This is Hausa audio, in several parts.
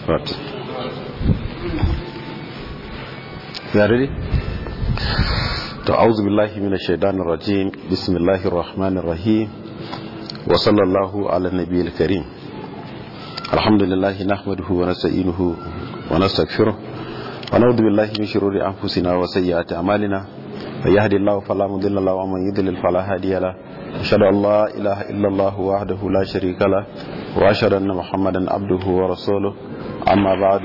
Right. You are ready? To auzu billahi minash shaitanir rajim. Bismillahir rahmanir rahim. Wa sallallahu ala nabiyil karim. Alhamdulillah nahmaduhu wa nasta'inuhu wa nastaghfiruh. Wa na'udhu billahi min shururi anfusina wa sayyiati a'malina. May yahdihillahu fala mudilla lahu wa man yudlil fala hadiya lahu. أشهد أن لا إله إلا الله وحده لا شريك له وأشهد أن محمدا عبده ورسوله أما بعد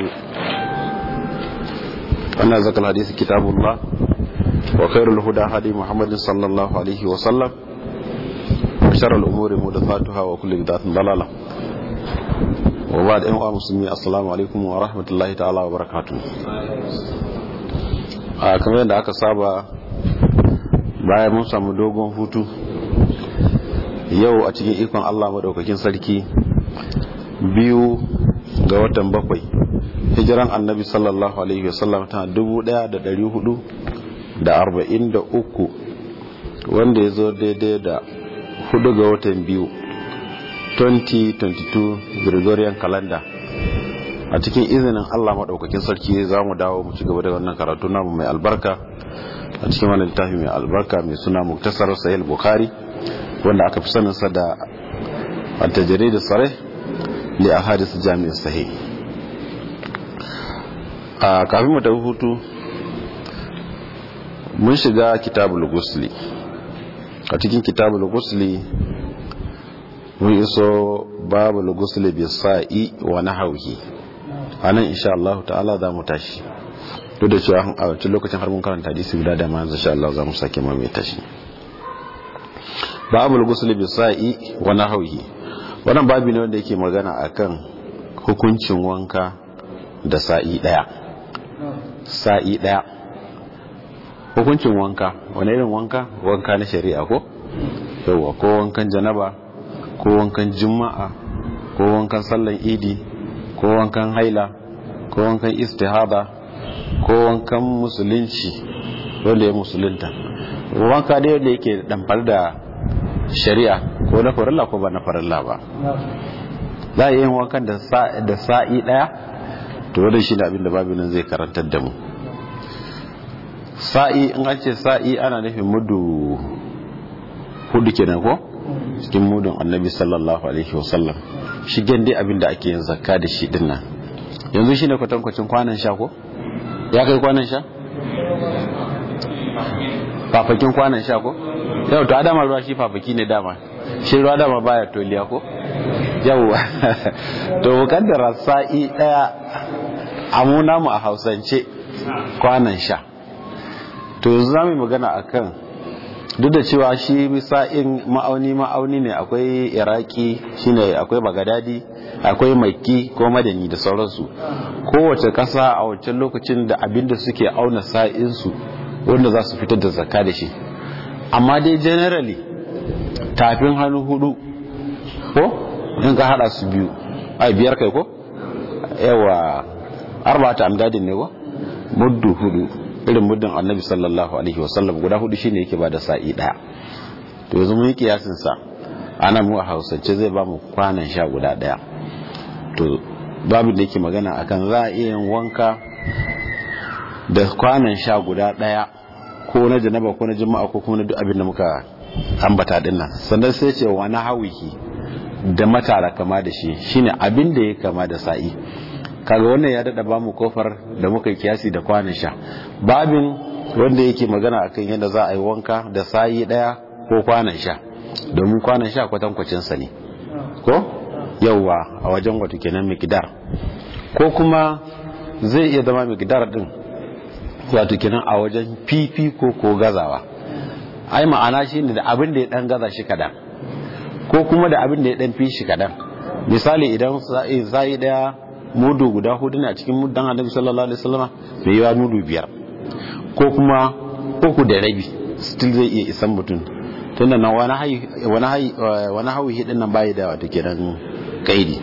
أن ذكر الحديث كتاب الله وخير الهدى هدي محمد صلى الله عليه وسلم وشر الأمور محدثاتها وكل بدعة ضلالة وبعد أيها المسلمين السلام عليكم ورحمة الله تعالى وبركاته kamar yadda aka saba bayan mun samu dogon hutu yau a cikin ikon Allah maɗaukakin sarki biyu ga watan bakwai hijiran annabi sallallahu alaihi wasallam ta dubu ɗaya da ɗari hudu da arba'in da uku wanda ya zo daidai da hudu ga watan biyu 2022 gregorian calendar a cikin izinin Allah maɗaukakin sarki za mu dawo mu ci gaba da wannan karatu namu mai albarka a cikin wani littafi mai albarka mai suna muktasar sahih bukhari wanda aka fi saninsa da attajiri da tsare li a hadisu jami'in sahi a kafin mu tafi hutu mun shiga kitabul gusli a cikin kitabul gusli mun iso babul gusli bi sa'i wa nahwihi anan insha Allah ta'ala za mu tashi duk da cewa a wancan lokacin har mun karanta hadisi guda da ma insha Allah za mu sake mai tashi babul ghusl bi sa'i wa nahwihi wannan babi ne wanda yake magana akan hukuncin wanka da sa'i daya sa'i daya hukuncin wanka wani irin wanka wanka na shari'a ko yawa ko wankan janaba ko wankan juma'a ko wankan sallan idi ko wankan haila ko wankan istihada ko wankan musulunci wanda ya musulunta wanka dai wanda yake damfar da shari'a ko na farilla ko ba na farilla ba za a yi wankan da sa'i daya to wadda shi da abinda babu nan zai karantar da mu sa'i in an ce sa'i ana nufin mudu hudu kenan ko cikin mudun annabi sallallahu alaihi wasallam shigen dai abinda ake yin zakka da shi dinnan yanzu shine kwatankwacin kwanan sha ko ya kai kwanan sha fafakin kwanan sha ko yau to adama ruwa shi fafaki ne dama shi ruwa dama baya toliya ko yau to mukaddara sa'i daya amuna mu a hausance kwanan sha to yanzu za mu magana akan duk da cewa shi sa'in ma'auni ma'auni ne akwai iraki shine akwai bagadadi akwai makki ko madani da sauransu kowace kasa a wancan lokacin da abinda suke auna sa'insu wanda za su fitar da zakka da shi amma dai generally tafin hannu hudu ko in ka hada su biyu ai biyar kai ko yawa arba'ata amdadin ne ko muddu hudu irin muddin annabi sallallahu alaihi wasallam guda hudu shine yake bada sa'i daya to yanzu mun yi kiyasin sa ana mu a hausance zai ba mu kwanan sha guda daya to babu da yake magana akan za a iya yin wanka da kwanan sha guda daya ko na janaba ko na jima'a ko kuma na duk abin da muka ambata din nan sannan sai ce wa na hawihi da matara kama da shi shine abin da ya kama da sa'i kaga wannan ya dada bamu kofar da muka yi kiyasi da kwanan sha babin wanda yake magana akan yadda za a yi wanka da sa'i daya ko kwanan sha domin kwanan sha kwatankwacin sa ne ko yauwa a wajen wato kenan mikdar ko kuma zai iya zama mikdar din wato kenan a wajen fifi ko ko gazawa ai ma'ana shi ne da abin da ya dan gaza shi kadan ko kuma da abin da ya dan fi shi kadan misali idan sa'i daya mudu guda hudu ne a cikin mudan annabi sallallahu alaihi wasallam bai yawa mudu biyar ko kuma uku da rabi still zai iya isan mutum tunda nan wani hayi wani hayi wani hawi hidin nan bai da wato kenan kaidi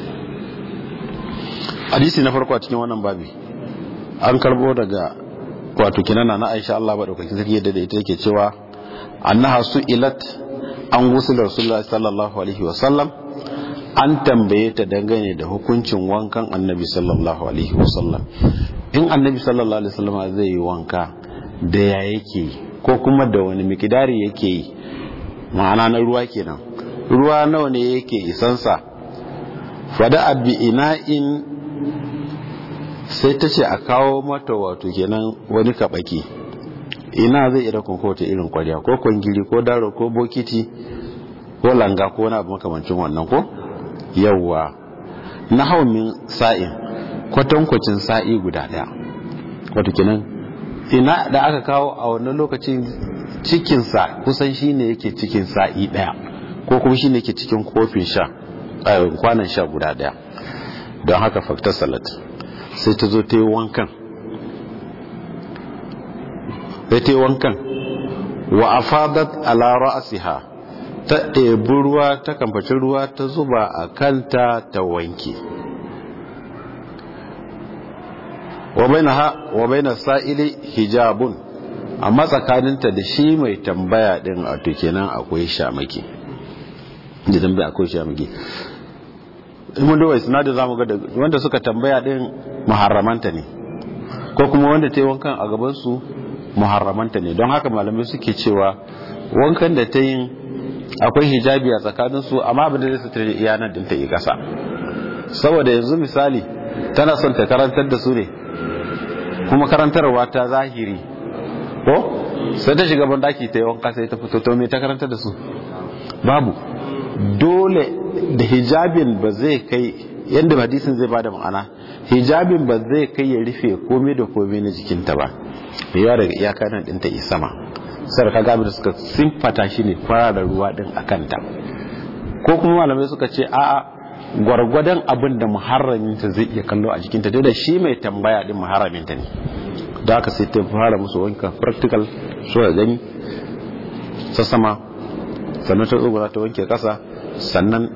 hadisi na farko a cikin wannan babi an karbo daga wato kinana na Aisha Allah madaukakin sarki yadda da ita yake cewa annaha su'ilat an gusul rasulullah sallallahu alaihi wa sallam an tambaye ta dangane da hukuncin wankan annabi sallallahu alaihi wasallam in annabi sallallahu alaihi wasallam zai yi wanka da ya yake ko kuma da wani mikidari yake yi ma'ana na ruwa kenan ruwa nawa ne yake isansa fada abi ina'in sai ta ce a kawo mata wato kenan wani kabaki ina zai iya kun kowace irin kwarya ko kwangiri ko daro ko bokiti ko langa ko wani abu makamancin wannan ko yawwa na haumin sa'in kwatankwacin sa'i guda daya wato kenan ina da aka kawo a wannan lokacin cikinsa kusan shine yake cikin sa'i daya ko kuma shine yake cikin kofin sha kwanan sha guda daya don haka fakta salat sai ta zo ta yi wankan sai ta yi wankan wa afadat ala ra'siha ta ɗebi ruwa ta kamfaci ruwa ta zuba a kanta ta wanke wa baina sa'ili hijabun amma tsakaninta da shi mai tambaya din a kenan akwai shamaki da tambaya akwai shamaki mun da wasu da zamu ga wanda suka tambaya din muharramanta ne ko kuma wanda ta yi wankan a gaban su muharramanta ne don haka malamai suke cewa wankan da ta yin akwai hijabi a tsakanin su amma abin da zai sutura iyanar din ta yi kasa saboda yanzu misali tana son ta karantar da su ne kuma karantarwa ta zahiri ko sai ta shiga bandaki ta yi wanka sai ta fito to me ta karantar da su babu dole da hijabin ba zai kai yadda hadisin zai bada ma'ana hijabin ba zai kai ya rufe komai da komai na jikinta ba yawa daga iyaka nan ɗinta yi sama sai ka gabi da suka simfata shi ne fara da ruwa ɗin a kanta ko kuma malamai suka ce a'a gwargwadon abin da muharraminta zai iya kallo a jikinta da shi mai tambaya ɗin muharraminta ne da aka sai ta fara musu wanka practical so da gani sassama sannan ta tsogo za ta wanke kasa sannan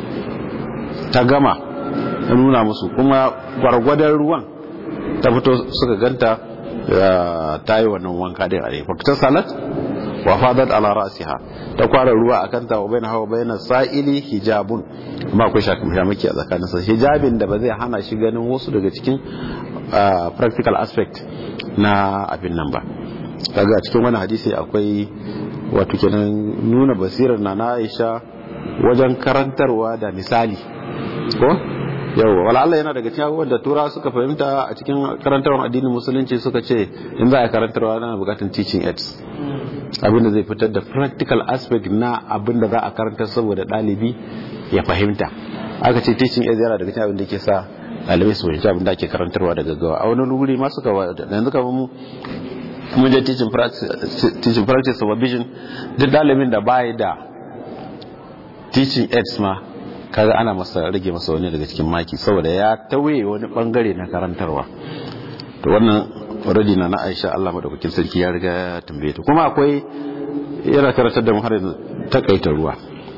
ta gama ta nuna musu kuma gwargwadon ruwan ta fito suka ganta ta yi wannan wanka din a fakta salat wa fadat ala ra'siha ta kwara ruwa akan ta wa baina hawa baina sa'ili hijabun amma akwai shamaki a tsakanin sa hijabin da ba zai hana shi ganin wasu daga cikin practical aspect na abin nan ba kaga cikin wani hadisi akwai wato kenan nuna basirar na Aisha wajen karantarwa da misali ko yawa wala Allah yana daga cikin abubuwan da tura suka fahimta a cikin karantarwar addinin musulunci suka ce in za a karantarwa na bukatun teaching aids abinda zai fitar da practical aspect na abinda za a karantar saboda ɗalibi ya fahimta aka ce teaching aids yana daga cikin abin da ke sa ɗalibai su fahimci abin da ake karantarwa da gaggawa a wani wuri ma suka yanzu kamar mu mun je teaching practice supervision duk ɗalibin da bayi da teaching aids ma kaga ana masa rage masa wani daga cikin maki saboda ya tauye wani bangare na karantarwa to wannan already na na Aisha Allah madaukakin sarki ya riga ya tambaye ta kuma akwai yana karantar da mu har takaita ruwa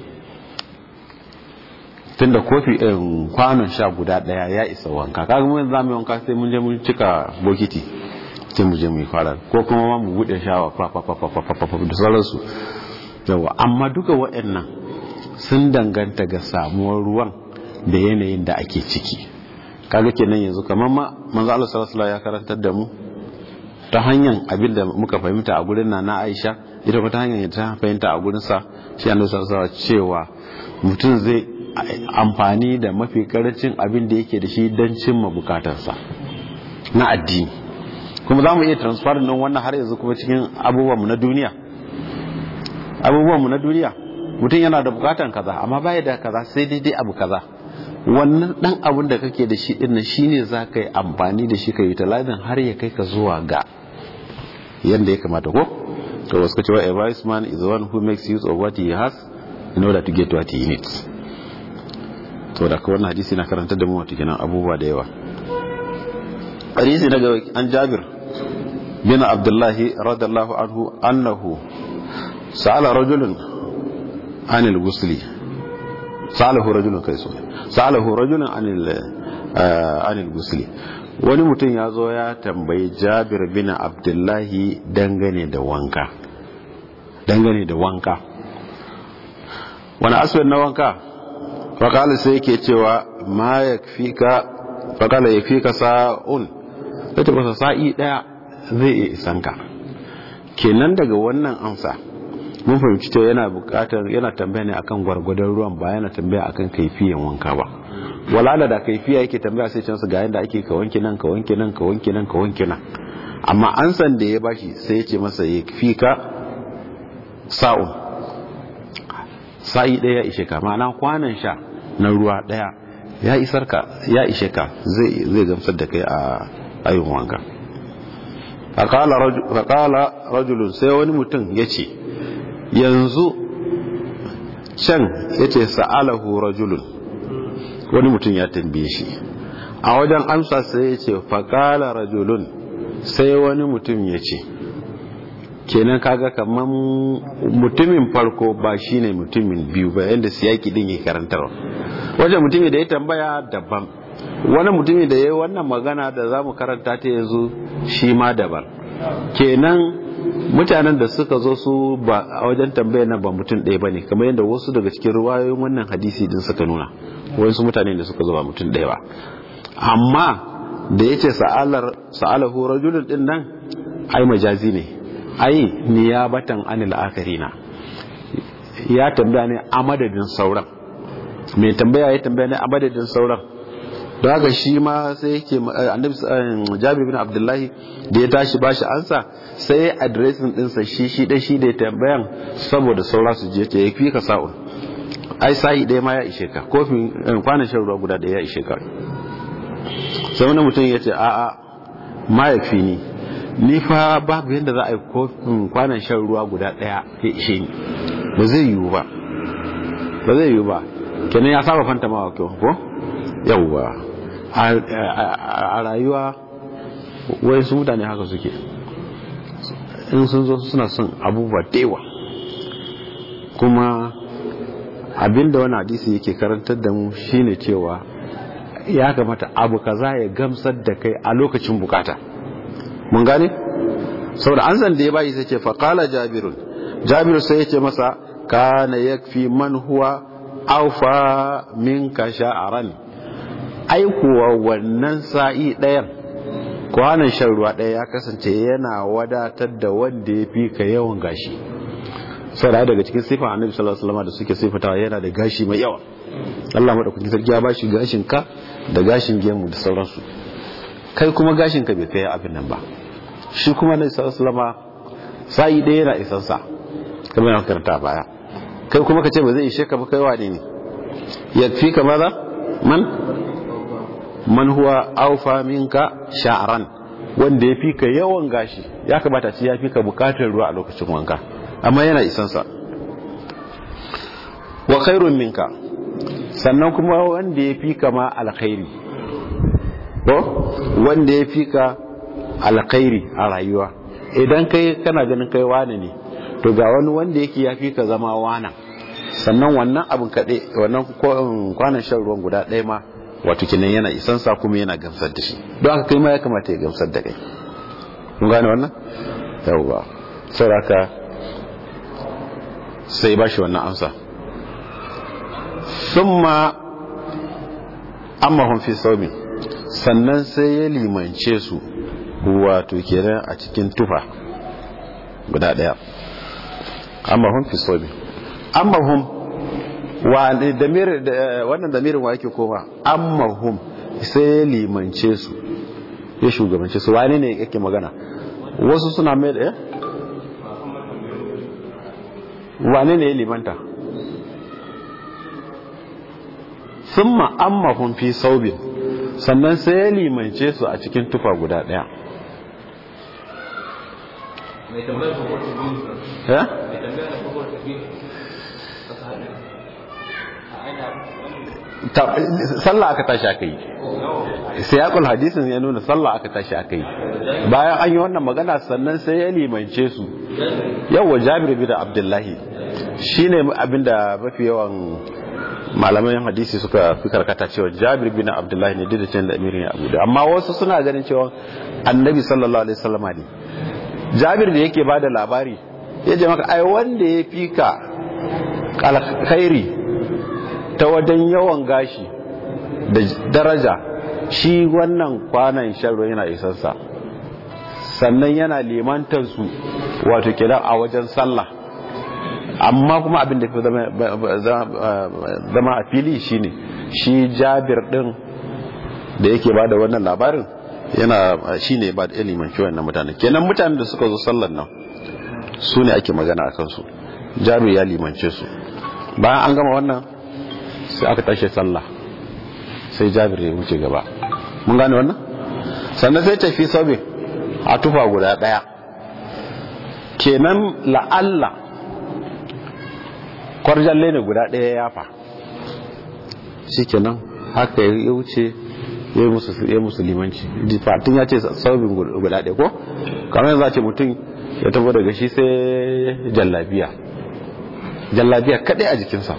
tunda kofi ɗin kwanon sha guda ɗaya ya isa wanka kaga mun za mu wanka sai mun je mun cika bokiti sai mu je mu yi fara ko kuma ma mu bude shawa fa fa fa fa fa da sauransu yawa amma duka waɗannan sun danganta ga samuwar ruwan da yanayin da ake ciki kaga kenan yanzu kamar ma manzo Allah sallallahu alaihi ya karantar da mu ta hanyar abin da muka fahimta a gurin na Aisha ita kuma ta hanyar ta fahimta a gurin sa shi Annabi sallallahu alaihi cewa mutum zai amfani da mafi karancin abin da yake da shi don cimma bukatarsa na addini kuma za mu iya transfer din wannan har yanzu kuma cikin abubuwanmu na duniya abubuwanmu na duniya mutum yana da bukatan kaza amma baya da kaza sai daidai abu kaza wannan dan abun da kake da shi din shine za ka yi amfani da shi ka yi talabin har ya kai ka zuwa ga yadda ya kamata ko to wasu ka cewa a wise man is the one who makes use of what he has in order to get what he needs to da ka wannan hadisi na karanta da mu wata kenan abubuwa da yawa hadisi daga an jabir bin abdullahi radiyallahu anhu annahu sa'ala rajulun anil gusli sa'alahu rajulun kai so sa'alahu rajulun anil anil gusli wani mutum ya zo ya tambayi jabir bin abdullahi dangane da wanka dangane da wanka wani aswad na wanka faƙala sai yake cewa ma ya fi ka faƙala ya fi ka sa'un ya ce masa sa'i ɗaya zai iya isan ka kenan daga wannan amsa mun fahimci cewa yana buƙatar yana tambaya ne akan gwargwadon ruwan ba yana tambaya akan kaifiyan wanka ba walala da kaifiya yake tambaya sai cansu ga yadda ake ka wanke nan ka wanke nan ka wanke nan ka wanke nan amma an san da ya bashi sai ya ce masa ya fi ka sa'un sa'i ɗaya ya ishe ka ma'ana kwanan sha na ruwa ɗaya ya isar ka ya ishe ka zai zai gamsar da kai a ayin wanka faƙala rajulun sai wani mutum ya ce yanzu can ya ce sa'alahu rajulun wani mutum ya tambaye shi a wajen amsa sai ya ce faƙala rajulun sai wani mutum ya ce kenan kaga kamar mutumin farko ba shine mutumin biyu ba yadda siyaki din ya karantarwa wajen mutumin da ya tambaya daban wani mutumin da ya yi wannan magana da za mu karanta ta yanzu shi ma daban kenan mutanen da suka zo su ba a wajen tambaya na ba mutum ɗaya ba ne kamar yadda wasu daga cikin ruwayoyin wannan hadisi din suka nuna wasu mutane da suka zo ba mutum ɗaya ba amma da ya ce sa'alahu rajulun din nan ai majazi ne ai niyabatan anil akarina ya tambaya ne a madadin sauran mai tambaya ya tambaya ne a madadin sauran don haka shi ma sai yake annabi jabi bin abdullahi da ya tashi bashi ansa sai adiresin dinsa shi shi da shi da ya tambayan saboda saura su je ta yafi ka sa'un ai sa'i ɗaya ma ya ishe ka kofin kwanan shan ruwa guda ɗaya ya ishe ka sai wani mutum ya ce a'a ma ya fi ni ni fa babu yadda za a yi kofin kwanan shan ruwa guda ɗaya ya ishe ni ba zai yiwu ba ba zai yiwu ba kenan ya saba fanta mawa kyau ko yawwa a rayuwa wai su mutane haka suke in sun zo suna son abubuwa dewa kuma abinda wani hadisi yake karantar da mu shine cewa ya kamata abu kaza ya gamsar da kai a lokacin bukata mun gane saboda an zan da ya bayi sai ce faqala jabirun jabiru sai ya ce masa kana yakfi man huwa aufa minka sha'aran ai kuwa wannan sa'i ɗayan kwanan shan ruwa ɗaya ya kasance yana wadatar da wanda ya fi ka yawan gashi sau da daga cikin sifa annabi sallallahu alaihi wasallam da suke sifatawa yana da gashi mai yawa Allah madaukakin sarki ya bashi gashin ka da gashin gemu da sauransu kai kuma gashin ka bai kai abin nan ba shi kuma annabi sallallahu alaihi wasallam sa'i ɗaya yana isan sa kamar yana karanta baya kai kuma ka ce ba zai ishe ka ba kai wane ne yakfi ka maza man man huwa aufa minka sha'ran wanda ya fi ka yawan gashi ya kamata ce ya fi ka bukatar ruwa a lokacin wanka amma yana isansa wa khairun minka sannan kuma wanda ya fi ka ma alkhairi ko wanda ya fi ka alkhairi a rayuwa idan kai kana ganin kai wane ne to ga wani wanda yake ya fi ka zama wana sannan wannan abin kaɗe wannan kwanan shan ruwan guda ɗaya ma wato kinan yana isansa kuma yana gamsar da shi don haka kai ma ya kamata ya gamsar da kai kun gane wannan yawwa sauraka sai ba shi wannan amsa summa amma hun fi saumi sannan sai ya limance su wato kenan a cikin tufa guda daya amma hun fi saumi amma hun wannan damirin wa yake koma amma hum sai ya limance su ya shugabance su wani ne yake magana wasu suna mai da wane ne ya limanta sun ma'amma hun fi saubin sannan sai ya limance su a cikin tufa guda daya ya? sallah aka tashi aka yi siyakul hadisin ya nuna sallah aka tashi aka yi bayan an yi wannan magana sannan sai ya limance su yawa jabir bin abdullahi shine abinda mafi yawan malaman hadisi suka fi karkata cewa jabir bin abdullahi ne duk da can da amirin ya abu amma wasu suna ganin cewa annabi sallallahu alaihi wasallam ne jabir da yake bada labari ya je maka ai wanda ya fi ka alkhairi ta wajen yawan gashi da daraja shi wannan kwanan sharro yana isarsa sannan yana limantar su wato kira a wajen sallah amma kuma abin da fi zama a fili shine shi jabir din da yake ba da wannan labarin yana shi ne ba da ilimin kiwon na mutane kenan mutanen da suka zo sallar nan su ne ake magana a kansu jabir ya limance su bayan an gama wannan sai aka tashi sallah sai jabir ya wuce gaba mun gane wannan sannan sai tafi sabi a tufa guda daya kenan la'alla kwarjalle ne guda daya ya fa shi kenan haka ya wuce ya yi musu limanci fatin ya ce saubin guda ɗaya ko kamar yanzu ce mutum ya tabo daga shi sai jallabiya jallabiya kaɗai a jikinsa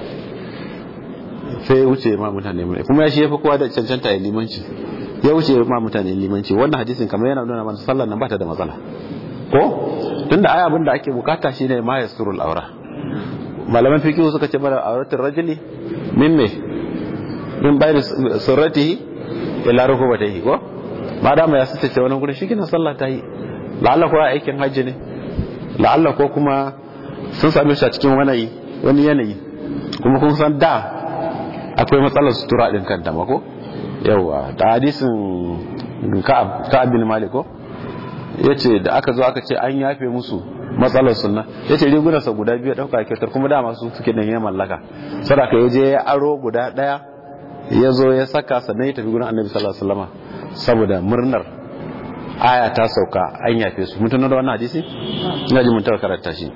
sai ya wuce ma mutane mulai kuma ya shi ya fi kowa da cancanta ya limanci ya wuce ma mutane limanci wannan hadisin kamar yana nuna mana sallar nan ba ta da matsala ko tunda ai abin da ake bukata shine ma yasturul aura malaman fiqh suka ce mana auratul rajuli min me min bayni surratihi ila rukubatayhi ko ba da ya sace wani gurin shi kina sallah ta yi la'alla ko aikin hajji ne la'alla ko kuma sun same shi a cikin wani wani yanayi kuma kun san da akwai matsalar sutura din kanta ma ko yawa da hadisin ka'ab bin malik ko yace da aka zo aka ce an yafe musu matsalar sunna yace rigunarsa guda biyu dauka kyautar kuma dama su suke da ya mallaka sadaka ya je ya aro guda daya ya zo ya saka sannan ya tafi gurin annabi sallallahu alaihi wasallam saboda murnar aya ta sauka an yafe su mutuna da wannan hadisi ina ji mun taɓa karanta shi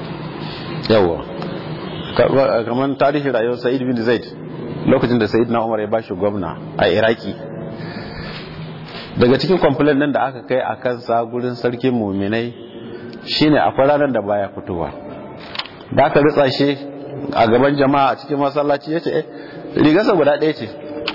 yawa kamar tarihin rayuwar sa'id bin zaid lokacin da sa'id na umar ya bashi gwamna a iraki daga cikin kwamfilin nan da aka kai a kansa gurin sarkin muminai shine akwai ranar da baya fitowa da aka ritsa shi a gaban jama'a a cikin masallaci ya ce rigarsa guda ɗaya ce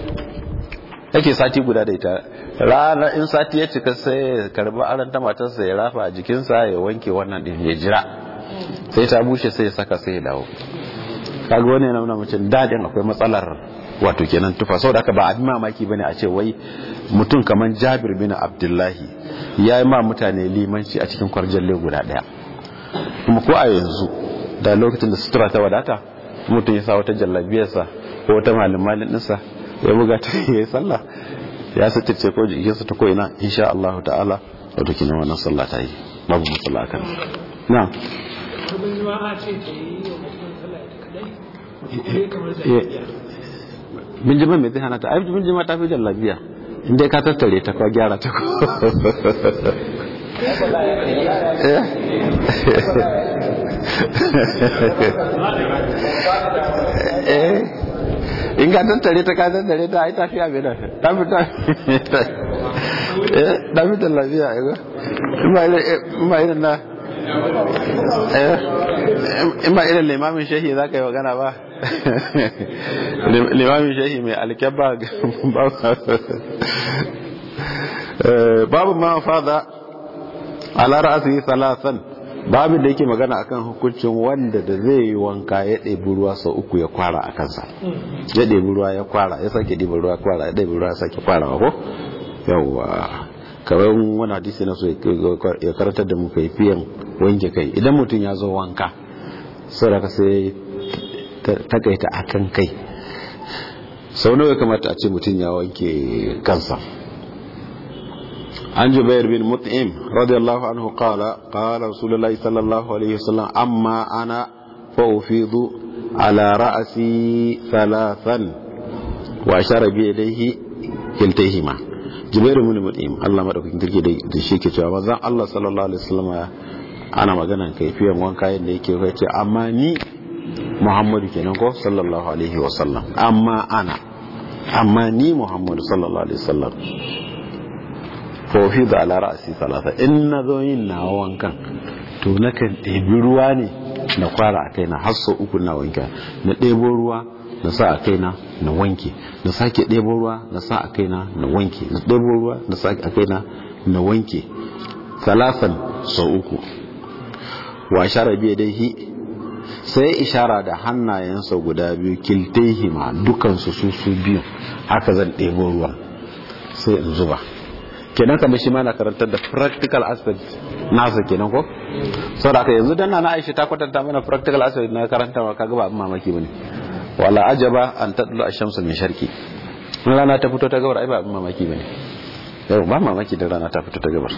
yake sati guda da ita ranar in sati ya cika sai ya karbi aron ta matarsa ya rafa a jikinsa ya wanke wannan ɗin ya jira sai ta bushe sai ya saka sai ya dawo kaga wani yana nuna mace daɗin akwai matsalar wato kenan tufa saboda haka ba abin mamaki bane a ce wai mutum kamar Jabir bin Abdullahi ya yi ma mutane limanci a cikin kwarjalle guda ɗaya kuma ko a yanzu da lokacin da sutura ta wadata mutum ya sa wata jallabiyarsa ko wata malin ɗinsa ya buga ta ya yi sallah ya sace ko jikinsa ta ko'ina insha Allah ta'ala wato kenan wannan sallah ta yi babu matsala akan na binjiman mai zai hana ta aiki binjima ta fi jallabiya inda ka tattare ta kwa gyara ta ko in ka tattare ta ka tattare ta ai tafiya mai nan ta fi ta fi jallabiya in ba irin na in ba irin limamin shehi za ka yi magana ba limamin shehi mai alkyabba babu ma fada ala ra'asi salasan babu da yake magana akan hukuncin wanda da zai yi wanka ya ɗebi ruwa sau uku ya kwara a kansa ya ɗebi ruwa ya kwara ya sake ɗebi ruwa kwara ya ɗebi ruwa ya sake kwara ko yawwa kamar wani hadisi na so ya karatar da mu kaifiyan wanke kai idan mutum ya zo wanka sau da ka sai takaita a kan kai sau nawa kamata a ce mutum ya wanke kansa an jubair bin mut'im radiyallahu anhu qala qala rasulullahi sallallahu alaihi wasallam amma ana fa ufidu ala ra'si thalathan wa ashara bi yadayhi kiltayhima jubair bin mut'im Allah madaukakin kirki da shi ke cewa manzon Allah sallallahu alaihi wasallam ana maganan kaifiyan wanka yadda yake kai ce amma ni Muhammadu kenan ko sallallahu alaihi wasallam amma ana amma ni Muhammadu sallallahu alaihi wasallam fa fi da ala ra'si salasa in na zo yin na wankan to nakan ɗebi ruwa ne na kwara a kaina har sau uku na wanka na ɗebo ruwa na sa a kaina na wanke na sake ɗebo ruwa na sa a kaina na wanke na ɗebo ruwa na sa a kaina na wanke salasan sau uku wa shara biya dai hi sai ishara da hannayensa guda biyu kiltaihima dukansu su su biyu haka zan ɗebo ruwan sai in zuba kenan kamar shi ma na karantar da practical aspect nasa kenan ko saboda haka yanzu dan na Aisha ta kwatanta mana practical aspect na karantawa kaga ba mamaki bane wala ajaba an tadlu ash-shamsu min sharqi rana ta fito ta gabar ai ba mamaki bane yau ba mamaki da rana ta fito ta gabar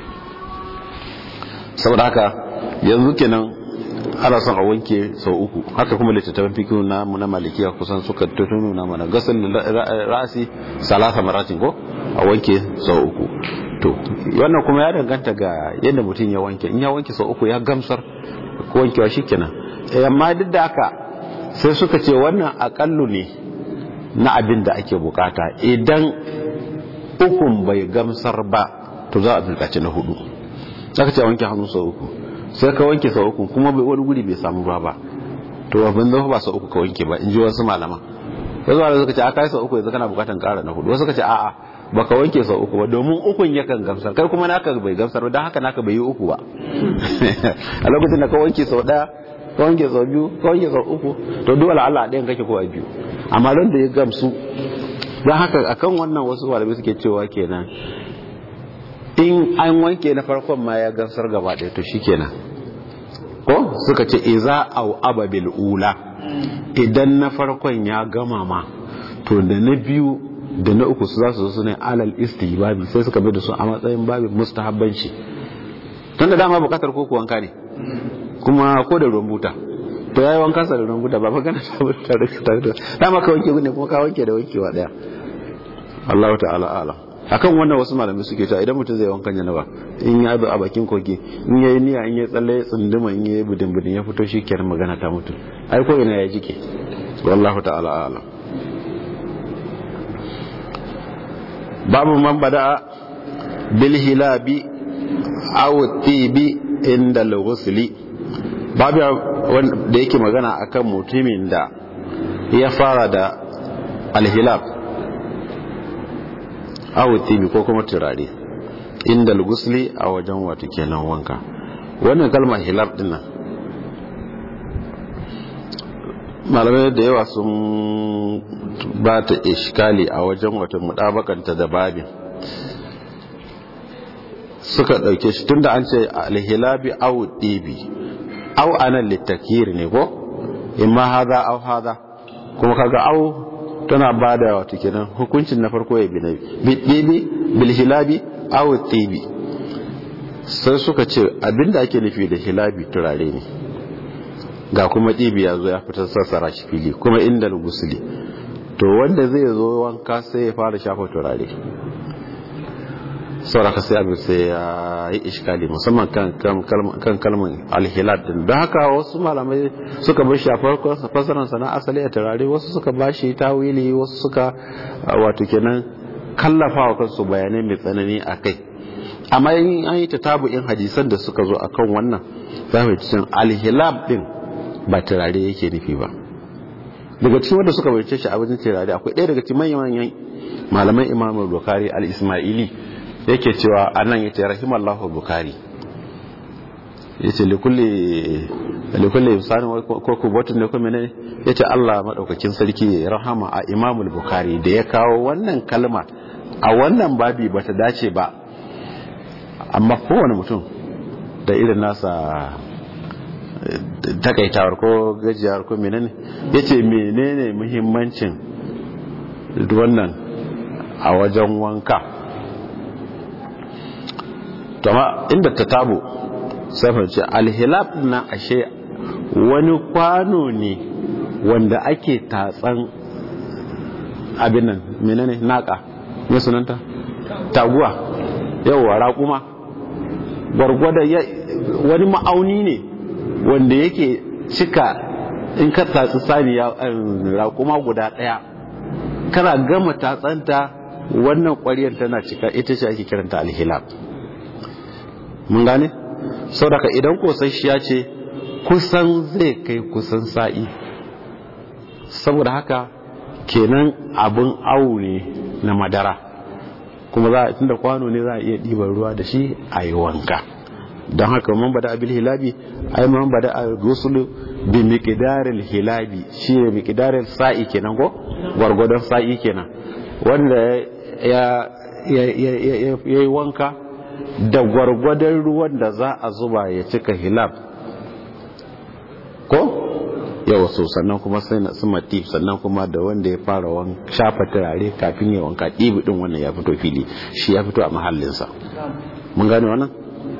saboda haka yanzu kenan ana son a wanke sau uku haka kuma littattafan fikihu na na malikiya kusan suka nuna mana gasal ra'asi salasa maratin ko a wanke sau uku to wannan kuma ya danganta ga yadda mutum ya wanke in ya wanke sau uku ya gamsar ko wankewa shikenan amma duk da haka sai suka ce wannan akallu ne na abin da ake bukata idan ukun bai gamsar ba to za a bukaci na hudu aka ce wanke hannu sau uku sai ka wanke sau uku kuma wani guri bai samu ruwa ba to abin zama ba sau uku ka wanke ba in ji wasu malama wasu malama suka ce a kai sau uku yanzu kana bukatan kara na hudu wasu suka ce a'a baka wanke sau uku ba domin ukun yakan gamsar kai kuma naka bai gamsar ba don haka naka bai yi uku ba a lokacin da ka wanke sau daya ka wanke sau biyu ka wanke sau uku to dole Allah ɗayan kake ko a biyu amma don da ya gamsu don haka akan wannan wasu malamai suke cewa kenan in an wanke na farkon ma ya gamsar gaba ɗaya to shikenan ko suka ce iza au ababil ula idan na farkon ya gama ma to da na biyu da na uku su za su zo ne alal istihbabi sai suka bi da su a matsayin babi mustahabbanci tun da dama bukatar koko wanka ne kuma ko da ruwan buta to yayi wanka sa da ruwan buta ba magana ta buta da dama ka wanke ne kuma ka wanke da wankewa daya Allah ta'ala alam akan wannan wasu malamai suke cewa idan mutum zai wankan janaba in ya bi a bakin kogi in yayi niyya in ya tsalle ya tsunduma in yayi budin budin ya fito shikenan magana ta mutu ai ko ina ya jike wallahu ta'ala alam babu man bada bil hilabi aw tibi inda al-ghusli babu da yake magana akan mutumin da ya fara da al-hilab awu tibi ko kuma turare inda lugusli a wajen wato kenan wanka wannan kalmar hilab din nan malamai da yawa sun ba ta ishkali a wajen wato mudabakanta da babin suka dauke shi tunda an ce alhilabi awu tibi aw anan litakir ne ko imma hada aw hada kuma kaga aw tana ba da wato kenan hukuncin na farko ya bi na bibi bil hilabi aw tibi sai suka ce abinda ake nufi da hilabi turare ne ga kuma tibi ya zo ya fitar sassara shi fili kuma inda gusuli to wanda zai zo wanka sai ya fara shafa turare sauraka sai abin sai ya yi iskali musamman kan kalmar alhilad din don haka wasu malamai suka bar shafar fasaransa na asali a turare wasu suka ba shi tawili wasu suka wato kenan kallafa wa kansu bayanai mai tsanani a kai amma yin an yi in hadisan da suka zo akan wannan za mu cikin alhilab din ba turare yake nufi ba daga cikin wanda suka bayyance shi a wajen turare akwai ɗaya daga cikin manyan malaman imamul bukari al-ismaili yake cewa anan yace rahimallahu bukari yace likulli likulli insani ko kubatun ne ko menene yace Allah madaukakin sarki ya rahama a imamul bukari da ya kawo wannan kalma a wannan babi bata dace ba amma kowane mutum da irin nasa takaitawar ko gajiyar ko menene yace menene muhimmancin wannan a wajen wanka tama inda ta tabo sai ce alhilab na ashe wani kwano ne wanda ake tatsan abin nan menene naka me sunanta taguwa yawa raƙuma gwargwada wani ma'auni ne wanda yake cika in ka tatsi saniya raƙuma guda ɗaya kana gama tatsanta wannan ƙwariyar tana cika ita ce ake kiranta alhilab mun gane saboda idan kosasshiya ce kusan zai kai kusan sa'i saboda haka kenan abin awu ne na madara kuma za a tunda kwano ne za a iya ɗiban ruwa da shi a yi wanka don haka man bada abil hilabi ai man bada a rusulu bi miqdaril hilabi shi ne miqdaril sa'i kenan ko gwargwadon sa'i kenan wanda ya ya yi wanka da gwargwadon ruwan da za a zuba ya cika hilab ko yawa so sannan kuma sai na sumati sannan kuma da wanda ya fara shafa turare kafin ya wanka ɗibi ɗin wannan ya fito fili shi ya fito a mahallinsa mun gane wannan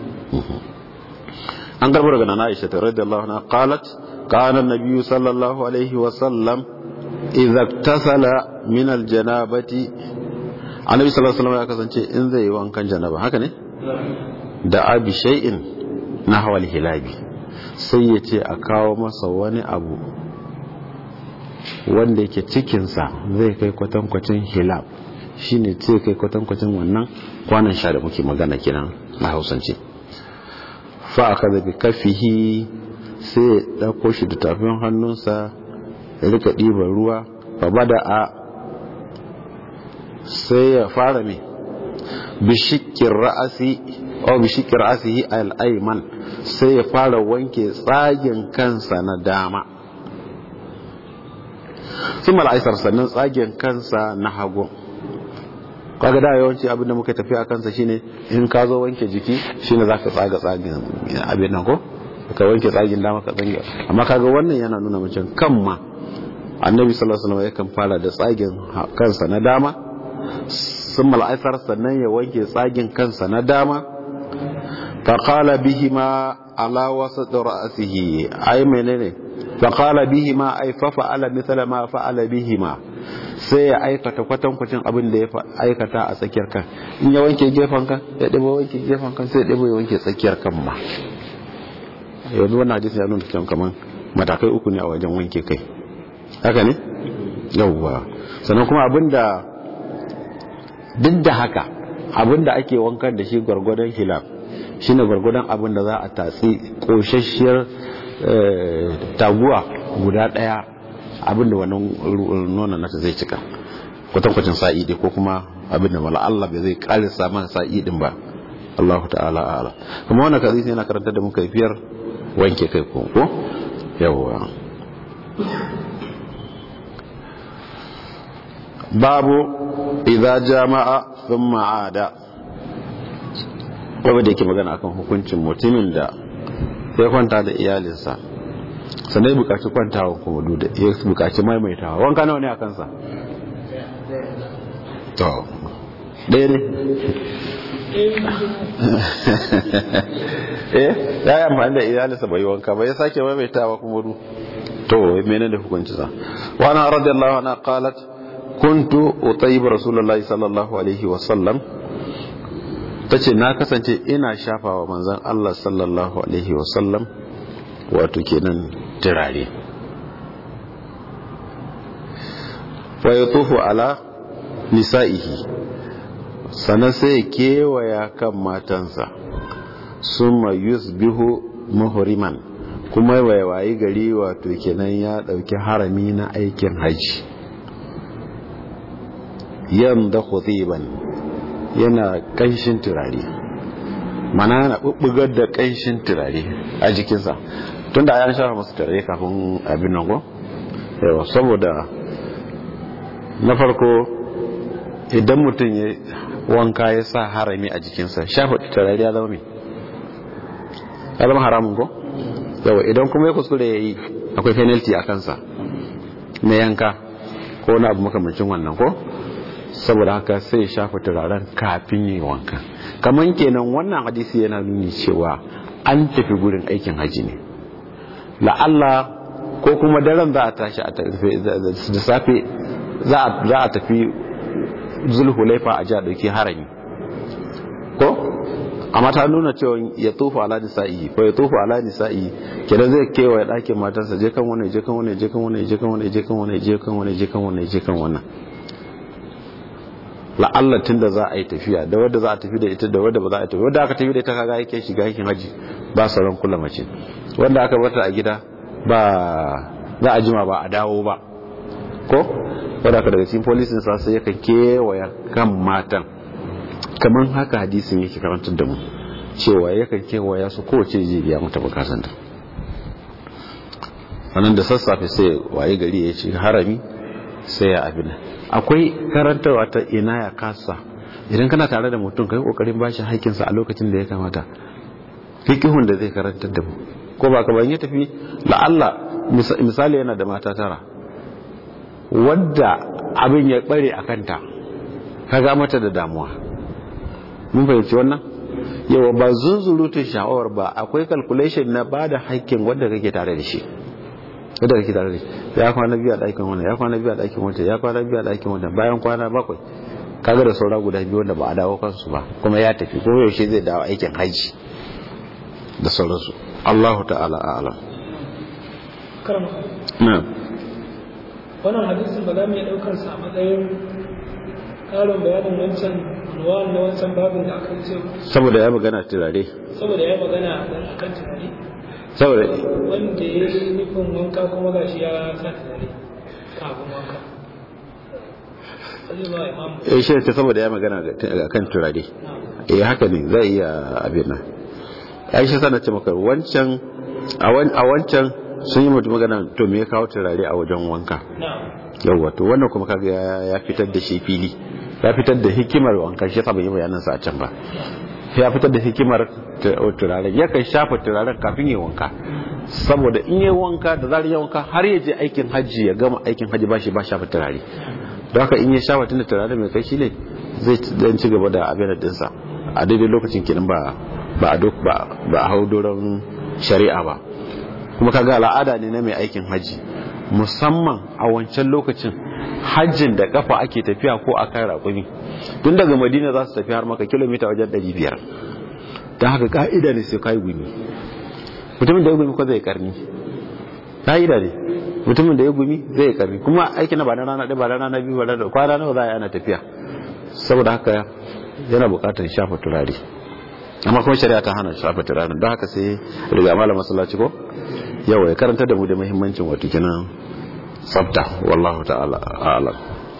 an karbar daga nana aisha radiyallahu anha qalat kana nabiyyu sallallahu alaihi wa sallam idza tasala min aljanabati annabi sallallahu alaihi wasallam ya kasance in zai yi wankan janaba haka ne da abi shay'in nahwa hilabi sai ya ce a kawo masa wani abu wanda yake cikinsa zai kai kwatankwacin hilab shine ce kai kwatankwacin wannan kwanan sha da muke magana kenan na hausance fa aka zabi kafihi sai ya ɗauko shi da tafin hannunsa ya rika ɗiban ruwa fa bada a sai ya fara mai bishikin ra'asi o bishikin ra'asihi al'aiman sai ya fara wanke tsagen kansa na dama sun mala'aisar sannan tsagen kansa na hagu kaga da yawanci abin da muka tafi a kansa shine in ka zo wanke jiki shine zaka tsaga tsagen abin nan ko ka wanke tsagen dama ka tsange amma kaga wannan yana nuna mutum kan ma annabi sallallahu alaihi wasallam yakan fara da tsagen kansa na dama sun mala'aisar sannan ya wanke tsagen kansa na dama faƙala bihima ala wasu ra'asihi ai menene faƙala bihima ai fafa'ala misala ma fa'ala bihima sai ya aikata kwatankwacin abin da ya aikata a tsakiyar kan in ya wanke gefen kan ya ɗiba wanke gefen kan sai ya ɗiba ya wanke tsakiyar kan ma yanzu wannan hadisi ya nuna cewa kamar matakai uku ne a wajen wanke kai haka ne yawwa sannan kuma abin da duk da haka abin da ake wankan da shi gwargwadon hilaf shine gwargwadon abin da za a tatsi koshashiyar taguwa guda daya abin da wannan nonon nata zai cika kwatankwacin sa'i dai ko kuma abin da mala Allah bai zai karisa man sa'i din ba Allah ta'ala ala kuma wannan kazi yana karanta da muka fiyar wanke kai ko ko yawwa babu idza jama'a thumma ada wanda da yake magana akan hukuncin mutumin da ya kwanta da iyalinsa sannan ya bukaci kwantawa kuma duda ya bukaci maimaitawa wanka nawa ne a kansa to ɗaya ne eh ya yi amfani da iyalinsa bai wanka ba ya sake maimaitawa kuma du to mene da hukunci sa wa ana radiyallahu anha qalat kuntu utayyib rasulullahi sallallahu alaihi wa sallam tace na kasance ina shafawa manzon Allah sallallahu alaihi wa sallam wato kenan turare fa yatufu ala nisa'ihi sannan sai kewaya kan matansa summa yusbihu muhriman kuma wayi gari wato kenan ya dauki harami na aikin haji yanda khutiban yana kanshin turare mana yana bubbugar da kanshin turare a jikinsa tunda ayan shafa masa turare kafin abin nan go yawa saboda na farko idan mutum ya wanka ya sa harami a jikinsa shafa turare ya zama mai ya zama haramun ko yawa idan kuma ya kuskure ya yi akwai penalty a kansa na yanka ko na abu makamancin wannan ko saboda haka sai shafa turaren kafin yi wanka kamar kenan wannan hadisi yana nuni cewa an tafi gurin aikin haji ne la'alla ko kuma daren za a tashi da safe za a tafi zulhulaifa a ji a ɗauki harami ko amma ta nuna cewa ya tofa ala nisa'i ko ya tofa ala nisa'i kenan zai kewaye ɗakin matarsa je kan wani je kan wani je kan wani je kan wani je kan wani je kan wani je kan wani je kan wannan la'alla tun da za a yi tafiya da wadda za a tafi da ita da wadda ba za a tafi wadda aka tafi da ita kaga yake shiga aikin haji ba sauran kula mace wanda aka bata a gida ba za a jima ba a dawo ba ko wadda aka daga cikin polisin sa sai yakan kewaya kan matan kamar haka hadisin yake karantar da mu cewa yakan kewaya su kowace je biya mata bukatun ta wannan da sassafe sai waye gari ya ci harami sai ya abin akwai karantarwa ta ina ya kasa idan kana tare da mutum kai kokarin bashi haƙƙinsa a lokacin da ya kamata fiqhun da zai karantar da mu ko ba ka ban ya tafi la'alla misali yana da mata tara wadda abin ya bare a kanta kaga mata da damuwa mun fahimci wannan yawa ba zunzurutun sha'awar ba akwai calculation na ba da haƙƙin wanda kake tare da shi wanda kake tare da shi ya kwana biyu a ɗakin wannan ya kwana biyu a ɗakin wannan ya kwana biyu a ɗakin wannan bayan kwana bakwai kaga da saura guda biyu wanda ba a dawo kansu ba kuma ya tafi ko yaushe zai dawo aikin haji da sauransu Allahu ta'ala a'lam karama na'am wannan hadisin ba za mu iya ɗaukar sa a matsayin ƙarin bayanin wancan unwan na wancan babin da aka ce saboda ya magana turare saboda ya magana dan akan tunani saboda wanda ya yi nufin wanka kuma gashi ya sa tunani kafin wanka zai ba imam eh shi ta saboda ya magana ga- kan turare na eh haka ne zai iya abin nan ai shi sana ce maka wancan a wan- a wancan sun yi mutum magana to me ya kawo turare a wajen wanka na yawwa to wannan kuma kaga ya- ya fitar da shi fili ya fitar da hikimar wanka shi yasa bai yi bayanan sa a can ba ya fitar da hikimar tu- turaren yakan shafa turaren kafin ya wanka saboda in yi wanka da zarar ya wanka har ya je aikin hajji ya gama aikin hajji ba shi ba shafa turare don haka in ya shafa tunda turare mai kai shi ne zai ci- dan ci gaba da abin dinsa a daidai lokacin kenan ba ba a dok ba ba a hau doron shari'a ba kuma kaga al'ada ne na mai aikin hajji musamman a wancan lokacin hajjin da kafa ake tafiya ko a kan raƙumi tun daga madina za su tafi har maka kilomita wajen 500 don haka ka'ida ne sai ka yi gumi mutumin da ya gumi ko zai karni ka'ida ne mutumin da ya gumi zai karni kuma aiki na ba na rana ɗaya ba na rana biyu ba na kwana nawa za a yi ana tafiya saboda haka yana buƙatar shafa turare amma kuma shari'a ta hana shafa turare don haka sai riga malam masallaci ko yawa ya karanta da mu da muhimmancin wato kenan tsafta wallahu ta'ala a'lam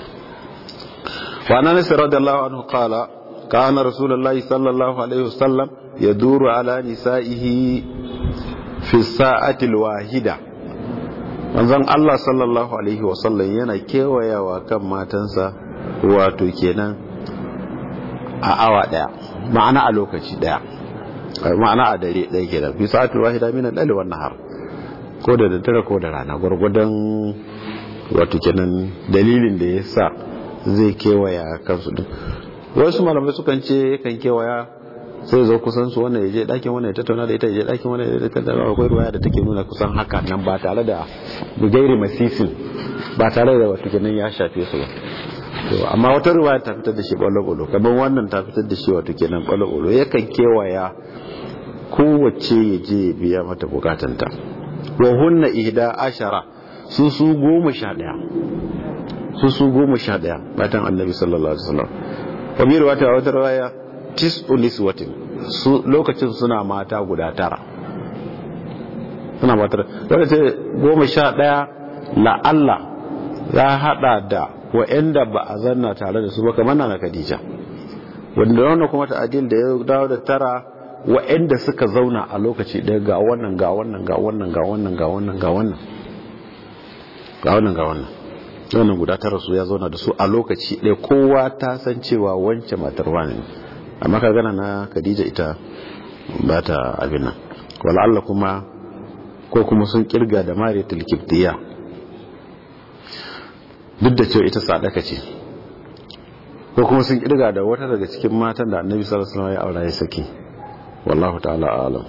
wa anas radiyallahu anhu qala kana rasulullahi sallallahu alaihi wasallam yaduru ala nisaihi fi sa'ati alwahida manzon Allah sallallahu alaihi wasallam yana kewayawa kan matansa wato kenan a awa daya ma'ana a lokaci daya ma'ana a dare daya kenan fi sa'ati alwahida min al-layli wan nahar ko da daddare ko da rana gwargwadon wato kenan dalilin da ya sa zai kewaya kansu din wasu malamai sukan ce kan kewaya sai zo kusan su wannan ya je ɗakin wannan ya tattauna da ita ya je ɗakin wannan ya tattauna akwai ruwaya da take nuna kusan haka nan ba tare da bugairi masisin ba tare da wato kenan ya shafe su ba to amma wata ruwaya ta fitar da shi ɓalo-ɓalo kamar wannan ta fitar da shi wato kenan ɓalo-ɓalo yakan kewaya kowace ya je ya biya mata bukatanta wa hunna ihda ashara su su goma sha daya su su goma sha daya batan annabi sallallahu alaihi wasallam wa bi riwaya wata riwaya tis'u niswatin su lokacin suna mata guda tara suna mata wanda ce goma sha daya la Allah ya hada da wa'anda ba a zanna tare da su ba kamar na Khadija wanda wannan kuma ta'adil da ya dawo da tara wa'anda suka zauna a lokaci ɗaya ga wannan ga wannan ga wannan ga wannan ga wannan ga wannan ga wannan ga wannan wannan guda tara su ya zauna da su a lokaci ɗaya kowa ta san cewa wance matar wani ne amma ka gana na Khadija ita ba ta abin nan wala Allah kuma ko kuma sun kirga da Mariyatul Kibtiya duk da cewa ita sadaka ce ko kuma sun kirga da wata daga cikin matan da Annabi sallallahu alaihi wasallam ya aura ya saki wallahu ta'ala alam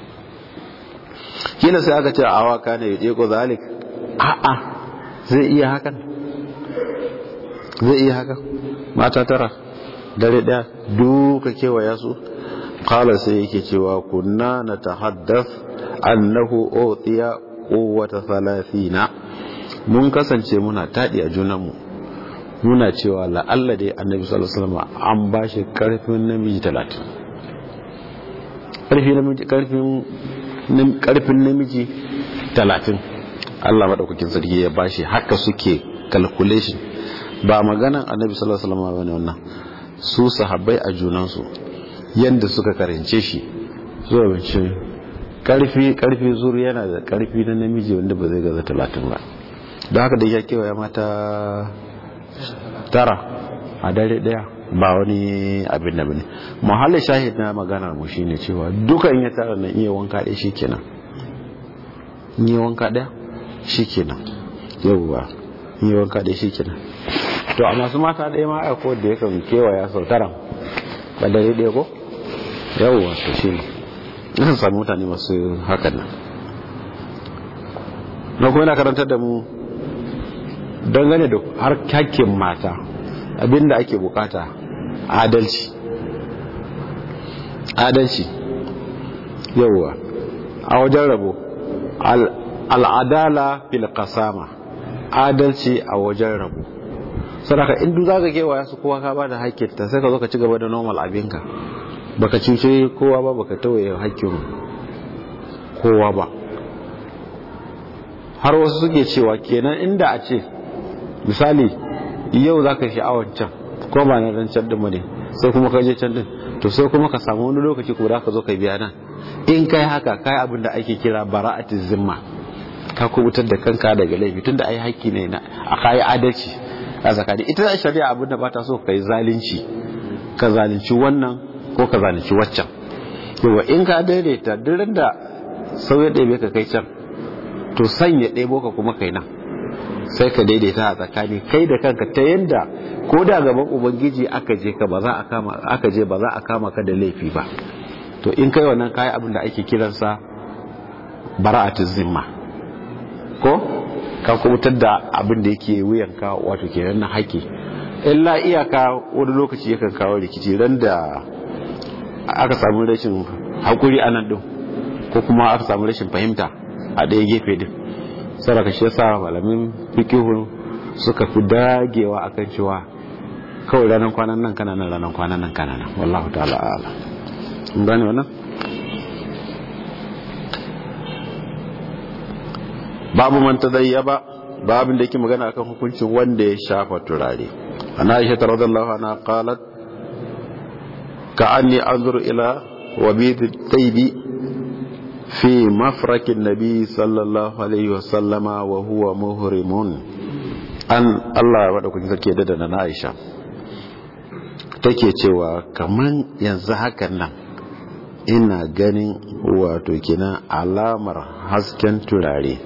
kila sai aka ce a awaka ne ya ko zalik a'a zai iya hakan zai iya hakan mata tara dare daya duka kewaya su kala sai yake cewa kunna na tahaddath annahu utiya quwwata thalathina mun kasance muna tadi a junanmu muna cewa la'alla dai annabi sallallahu alaihi wasallam an bashi karfin namiji 30 karfin namiji talatin Allah maɗaukakin sarki ya bashi haka suke calculation ba maganan annabi sallallahu alaihi wasallam bane wannan su sahabbai a junansu yanda suka karance shi zuwa bince karfi karfi zuru yana da karfi na namiji wanda ba zai gaza talatin ba don haka da ya kewaya mata tara a dare daya ba wani abin da bane muhallin shahid na maganar mu shine cewa duka in ya tara na iya wanka ɗaya shikenan in yi wanka ɗaya shikenan yawwa in yi wanka ɗaya shikenan to a masu mata ɗaya ma aiko da yakan kewaya sau tara ba dare ɗaya ko yawwa to shine na samu mutane masu hakan nan na kuma yana karantar da mu dangane da har hakkin mata abinda ake bukata adalci adalci yauwa a wajen rabo al'adala fil qasama adalci a wajen rabo sadaka in duk zaka kewaya su kowa ka bada hakkin ta sai ka zo ka ci gaba da normal abinka baka cuce kowa ba baka tawaye hakkin kowa ba har wasu suke cewa kenan inda a ce misali yau za ka sha'awar can ko ba na ran can din ne sai kuma ka je can din to sai kuma ka samu wani lokaci ko da ka zo ka biya nan in kai haka kai abin da ake kira bara'atiz zimma ka kubutar da kanka daga laifi tunda ai haƙƙi ne na a kai adalci a zakani ita da shari'a abin da ba ta so kai zalunci ka zalunci wannan ko ka zalunci waccan yawa in ka daidaita duk da sau ya ɗebe ka kai can to sanya ɗebo ka kuma kai nan sai ka daidaita a tsakani kai da kanka ta yanda ko da gaban ubangiji aka je ka ba za a kama aka je ba za a kama ka da laifi ba to in kai wannan kai abin da ake kiransa bara'atuz zimma ko ka kubutar da abin da yake wuyanka wato kenan na haƙi illa iyaka wani lokaci yakan kawo rikici ran da aka samu rashin haƙuri a nan ɗin ko kuma aka samu rashin fahimta a ɗaya gefe din saraka shi yasa malamin fikihu suka fi dagewa akan cewa kawai ranar kwanan nan kana nan ranar kwanan nan kana nan wallahu ta'ala ala mun gane wannan babu man tadayyaba babin da yake magana akan hukuncin wanda ya shafa turare ana aisha radhiyallahu anha qalat ka'anni anzuru ila wabid taybi في مفرك النبي صلى الله عليه وسلم وهو مهرم an Allah wadda kun sarki da na Aisha take cewa kaman yanzu hakan nan ina ganin wato kina alamar hasken turare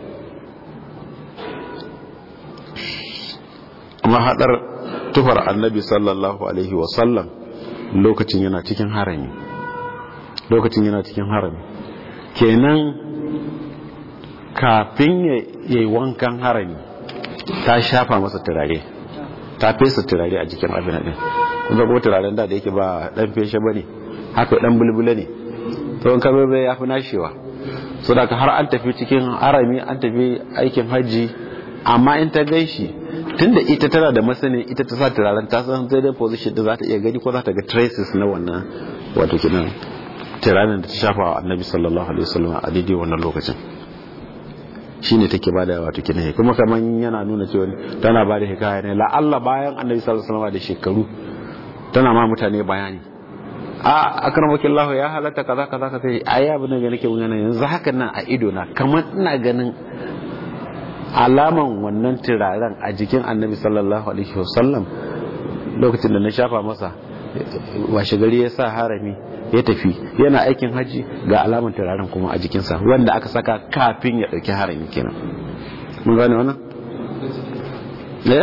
mahadar tufar annabi sallallahu alaihi wasallam lokacin yana cikin harami lokacin yana cikin harami kenan kafin ya yi wankan harami ta shafa masa turare ta fesa turare a jikin abin din kuma kuma turaren da da yake ba dan feshe ba ne haka dan bulbula ne tsawon kamar bai ya fi nashewa so da har an tafi cikin harami an tafi aikin hajji amma in ta gaishi tunda ita tana da masani ita ta sa turaren ta san zai position da za ta iya gani ko za ta ga traces na wannan wato kinan tiranin da ta shafa wa annabi sallallahu alaihi wasallam a daidai wannan lokacin shine take bada wato kina kuma kaman yana nuna cewa tana bada hikaya ne la Allah bayan annabi sallallahu alaihi wasallam da shekaru tana ma mutane bayani a akramakin Allah ya halatta kaza kaza kaza ai abin da nake mun yanzu hakan nan a ido na kamar ina ganin alaman wannan turaren a jikin annabi sallallahu alaihi wasallam lokacin da na shafa masa washe gari ya sa harami ya tafi yana aikin haji ga alaman turaren kuma a jikinsa wanda aka saka kafin ya ɗauki harami kenan mun gane wannan? ya?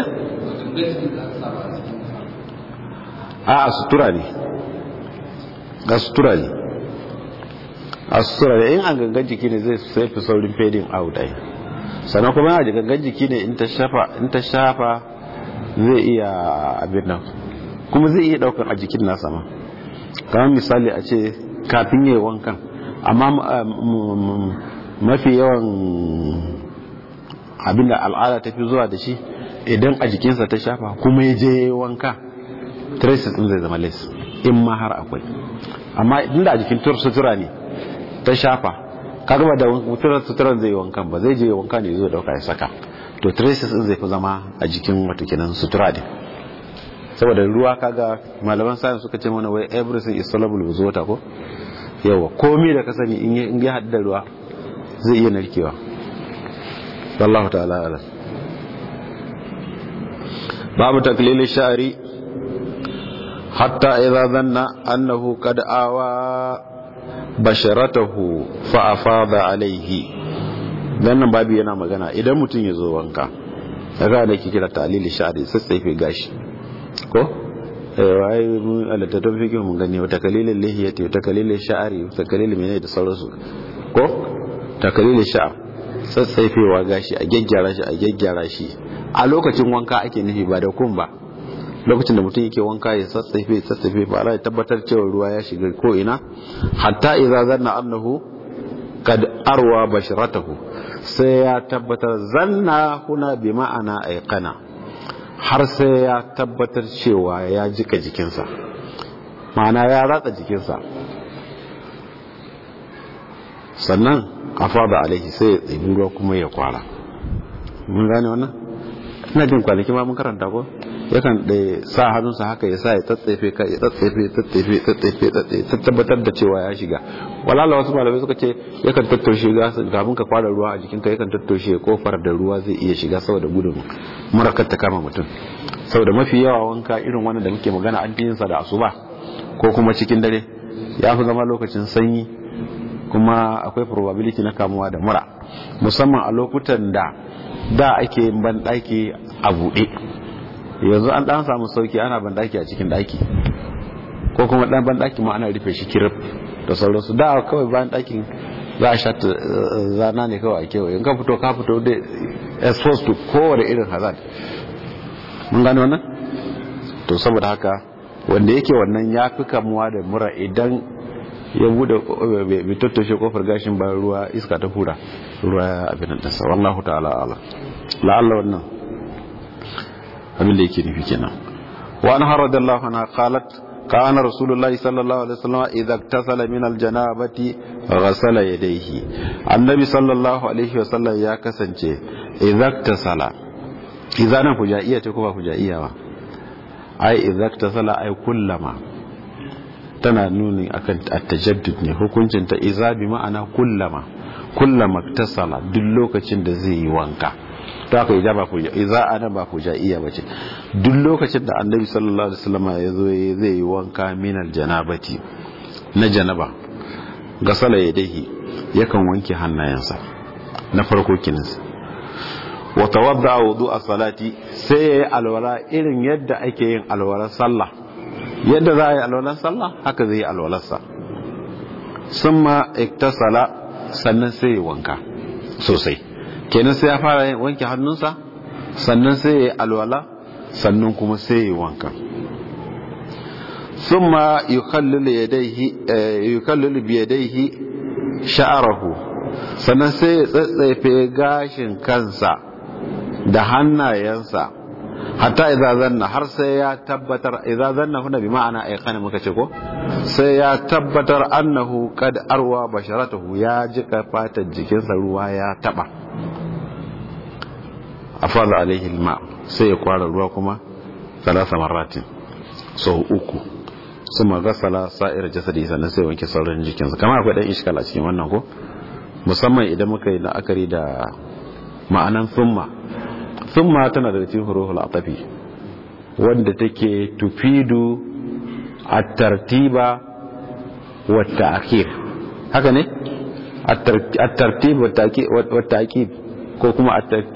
a a sutura ne a sutura ne a sutura ne in an gangan jiki ne zai sai fi saurin fading out ai sannan kuma yana gangan jiki ne in ta shafa zai iya abin nan kuma zai iya daukan a jikin nasa ma kamar misali a ce kafin yi wankan amma mafi yawan abinda al'ada ta fi zuwa da shi idan a jikinsa ta shafa kuma ya je wanka traces din zai zama les in ma har akwai amma inda a jikin sutura ne ta shafa kaga da mutuwar suturar zai wankan ba zai je wanka ne zai dauka ya saka to traces din zai fi zama a jikin wato kenan sutura din saboda ruwa kaga malaman science suka ce mana wai everything is soluble with water ko yawa komai da ka sani in ya haɗu da ruwa zai iya narkewa wallahu ta'ala ala babu taklili sha'ari hatta idza dhanna annahu qad awa basharatahu fa afada alaihi dan nan babu yana magana idan mutum ya zo wanka daga da ke kira talili sha'ari sassaife gashi ko wai mun alatatun fikin mun gani wata kalilin lihiyati wata kalilin sha'ari wata kalilin menene da sauransu ko ta kalilin sha'a tsatsafewa gashi a gyaggyara shi a gyaggyara shi a lokacin wanka ake nufi ba da kun ba lokacin da mutum yake wanka ya tsatsafe tsatsafe ba ya tabbatar cewa ruwa ya shiga ko ina hatta idza zanna annahu kad arwa basharatahu sai ya tabbatar zanna huna bi ma'ana aiqana har sai ya tabbatar cewa ya jika jikinsa ma'ana ya ratsa jikinsa sannan a fada alaihi sai ya tsibi ruwa kuma ya kwara mun gane wannan ina jin kwanaki ma mun karanta ko yakan da sa hannunsa haka ya sa ya tsatsefe ka ya tsatsefe tsatsefe tsatsefe tsatsefe tabbatar da cewa ya shiga walala wasu malamai suka ce yakan tattaushe kafin ka kwara ruwa a jikinka yakan tattaushe kofar da ruwa zai iya shiga saboda gudun murakar ta kama mutum saboda mafi yawa wanka irin wannan da muke magana an yin sa da asuba ko kuma cikin dare ya fi zama lokacin sanyi kuma akwai probability na kamuwa da mura musamman a lokutan da da ake yin banɗaki a buɗe yanzu an ɗan samu sauki ana banɗaki a cikin ɗaki ko kuma ɗan banɗaki ma ana rufe shi kirif da sauransu da kawai bayan ɗakin za a shata zana ne kawai a kewaye in ka fito ka fito da exposed to kowane irin hazard mun gano wannan to saboda haka wanda yake wannan ya fi kamuwa da mura idan ya bude bai tattoshe kofar gashin bayan ruwa iska ta hura ruwa ya abin da sa wallahu ta'ala ala la'alla wannan abin da yake nufi kenan wa an haradallahu anha qalat kana rasulullahi sallallahu alaihi wasallam idza iktasala min aljanabati ghasala yadayhi annabi sallallahu alaihi wasallam ya kasance idza iktasala idza nan fujaiya ce ko ba fujaiya ba ai idza iktasala ai kullama tana nuni akan at-tajaddud ne hukuncin ta iza bi ma'ana kullama kullama tasala duk lokacin da zai yi wanka to aka ijaba ku iza ana ba ku iya bace duk lokacin da annabi sallallahu alaihi wasallam ya zo zai yi wanka min janabati na janaba gasala yadayhi yakan wanke hannayensa na farko kinis wa tawadda wudu'a salati sai yayi alwala irin yadda ake yin alwalar sallah yadda za a yi alwalar sallah haka zai yi alwalarsa sun ma iktasala sannan sai ya wanka sosai kenan sai ya fara wanke hannunsa sannan sai ya yi alwala sannan kuma sai ya yi wanka sun ma yukallilu biyadaihi sha'arahu sannan sai ya tsatsefe gashin kansa da hannayensa hatta idza zanna har sai ya tabbatar idza zanna huna bi ma'ana ayqana muka ce ko sai ya tabbatar annahu qad arwa basharatuhu ya jika fatar jikinsa ruwa ya taba afala alaihi alma sai ya kwara ruwa kuma salasa marratin sau uku suma gasala sa'ir jasadi sannan sai wanke sauran jikinsa kamar akwai dan iskal a cikin wannan ko musamman idan muka yi la'akari da ma'anan summa summa tana da cikin huruful atafi wanda take tufidu at-tartiba wa ta'khir haka ne at-tartib wa ta'qib ko kuma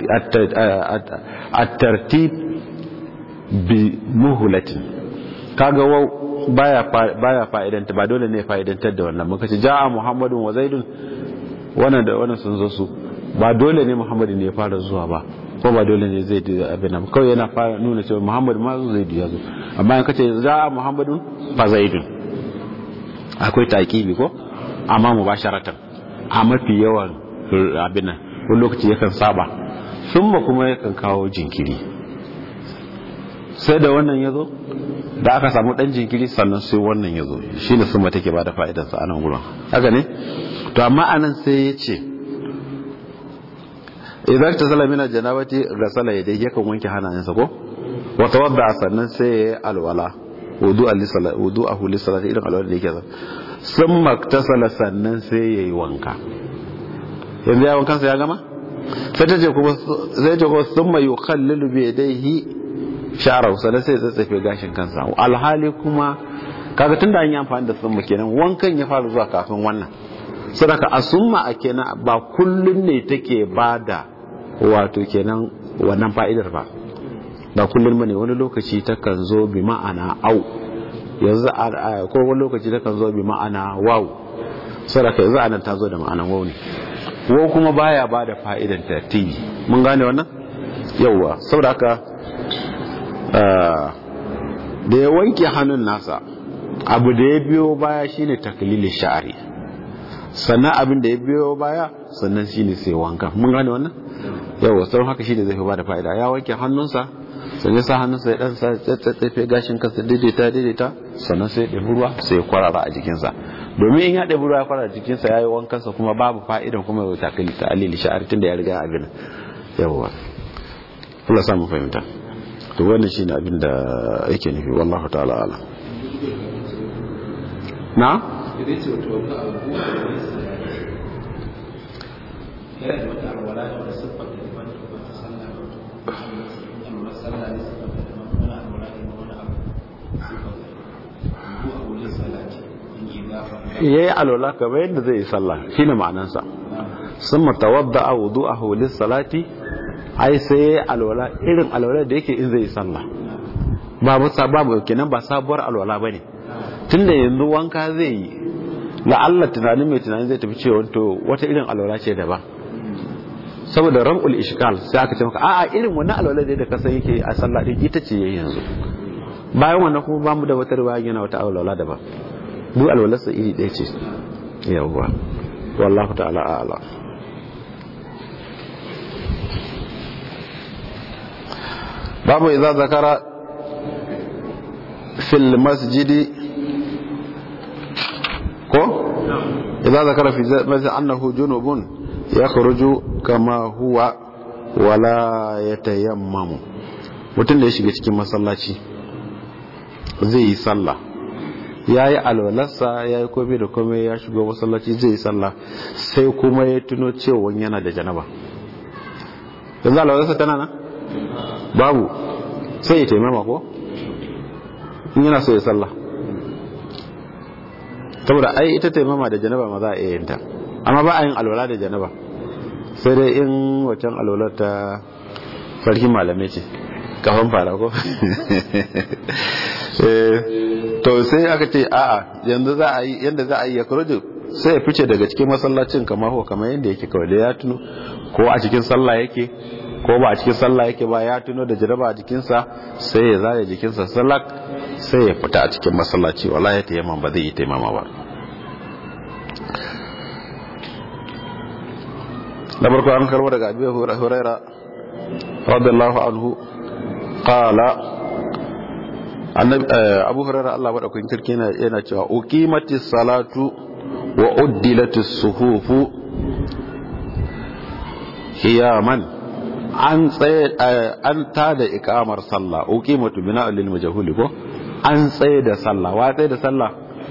at-tartib bi muhlatin kaga wau baya baya fa'idanta ba dole ne fa'idantar da wannan muka ce ja'a muhammadun wa zaidun wannan da wannan sun zo su ba dole ne muhammadu ne ya fara zuwa ba ko ba dole ne zai da abin nan kawai yana fara nuna cewa muhammadu ma zai ya zo amma in kace za muhammadun fa zaidun akwai taqibi ko amma mubasharatan a mafi yawan abin nan wani lokaci yakan saba sun ba kuma yakan kawo jinkiri sai da wannan ya zo da aka samu dan jinkiri sannan sai wannan ya zo shi ne sun take ba da fa'idarsa a nan gurin haka ne to amma anan sai ya ce idan ta sala mina janabati ga sala ya dai yakan wanke hannayensa ko wata wadda sannan sai ya yi alwala wudu'a li salati wudu'ahu li salati irin alwala da yake zan sun maktasala sannan sai yayi wanka yanzu ya wankansa ya gama sai ta ce kuma sai ta kuma sun mai yukhallilu bi yadayhi sha'rahu sannan sai ya tsatsafe gashin kansa alhali kuma kaga tunda an yi amfani da summa kenan wankan ya fara zuwa kafin wannan sadaka a summa a kenan ba kullun ne take bada wato kenan wannan fa'idar ba ba kullun bane wani lokaci takan zo bi ma'ana au yanzu ko wani lokaci takan zo bi ma'ana waw sadaka yanzu anan ta zo da ma'anan waw ne waw kuma baya bada fa'idan tartibi mun gane wannan yawwa saboda haka da ya wanke hannun nasa abu da ya biyo baya shine taklili sha'ari sannan abin da ya biyo baya sannan shine sai wanka mun gane wannan yawa sau haka shine zai fi bada fa'ida ya wanke hannunsa sannan sa hannunsa ya dan sa tsatsafe gashin kansa daidaita daidaita sannan sai ya ɗebi ruwa sai ya kwarara a jikinsa domin in ya ɗebi ruwa ya kwarara a jikinsa ya yi wankansa kuma babu fa'ida kuma ya taklili ta'alili sha'ari tunda ya riga abin yawa Allah samu fahimta to wannan shine abin da yake nufi wallahu ta'ala ala na yayi alola kamar yadda zai yi sallah shine ma'anansa sun matawadda a wudu a hulis salati ai sai alwala irin alwala da yake in zai sallah babu sababu kenan ba sabuwar alwala bane tunda yanzu wanka zai yi la'alla tunanin mai tunanin zai tafi cewa to wata irin alwala ce daban saboda ram'ul ishkal sai aka ce maka a'a irin wannan alwala da ka san yake a sallah din ita ce yayin yanzu bayan wannan kuma bamu da wata riwaya yana wata alwala daban duk alwalarsa iri ɗaya ce yawwa wallahu ta'ala a'lam babu idza zakara fil masjidi ko idza zakara fi masjid annahu junubun yakhruju kama huwa wala yatayammamu mutum da ya shiga cikin masallaci zai yi sallah ya yi alwalarsa ya yi komai da komai ya shigo masallaci zai yi sallah sai kuma ya tuno cewa yana da janaba yanzu alwalarsa tana nan babu sai ya taimama ko in yana so ya sallah saboda ai ita taimama da janaba ma za a iya yinta amma ba a yin alwala da janaba sai dai in wacan alwalar ta sarkin malamai ce kafan fara ko to sai aka ce a'a yanzu za a yi yanda za a yi ya kurju sai ya fice daga cikin masallacin kamar ko kamar yanda yake kawai da ya tuno ko a cikin sallah yake ko ba a cikin sallah yake ba ya tuno da jaraba a jikinsa sai ya zare jikinsa salak sai ya fita a cikin masallaci wala ya tayyama ba zai yi taimama ba na farko an karbo daga abi huraira radiyallahu anhu qala abu huraira Allah madaukakin kirki yana cewa uqimatis salatu wa uddilatis suhufu hiyaman an tsaye an tada ikamar sallah uqimatu bina lil majhul ko an tsaye da sallah wa tsaye da sallah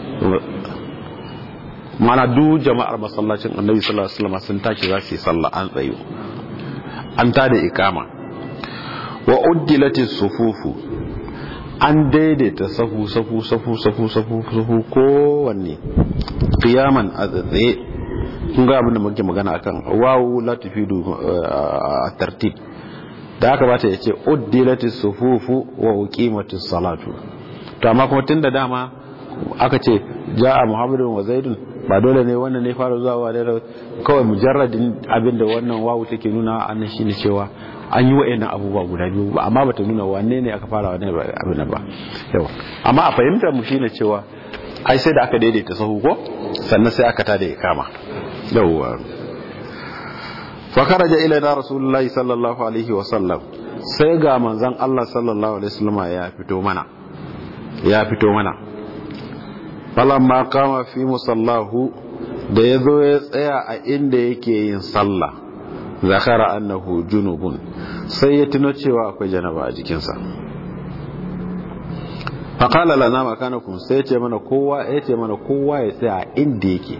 mana du jama'ar masallacin annabi sallallahu alaihi wasallam sun tashi za su yi sallah an tsayo an tada ikama wa uddilati sufufu an daidaita safu safu safu safu safu safu kowanne qiyaman a tsaye kun ga abin da muke magana akan wawu la tufidu a tartib da aka bata ya ce uddilati sufufu wa uqimatis salatu to amma kuma tunda dama aka ce ja'a muhammadun wa zaidun ba dole ne wannan ne fara zuwa wa da kawai mujarradin abin da wannan wawu take nuna annan shine cewa an yi wa'annan abubuwa guda biyu ba amma bata nuna wanne ne aka fara wannan abin ba yawa amma a fahimtar mu shine cewa ai sai da aka daidaita sahu ko sannan sai aka tada ikama yawa fa kharaja ilaina rasulullahi sallallahu alaihi wa sallam sai ga manzon Allah sallallahu alaihi wasallam ya fito mana ya fito mana falamma kama fi musallahu da ya zo ya tsaya a inda yake yin sallah zakara annahu junubun sai ya tuno cewa akwai janaba a jikinsa faƙala lana makanakum sai ya ce mana kowa ya ce mana kowa ya tsaya a inda yake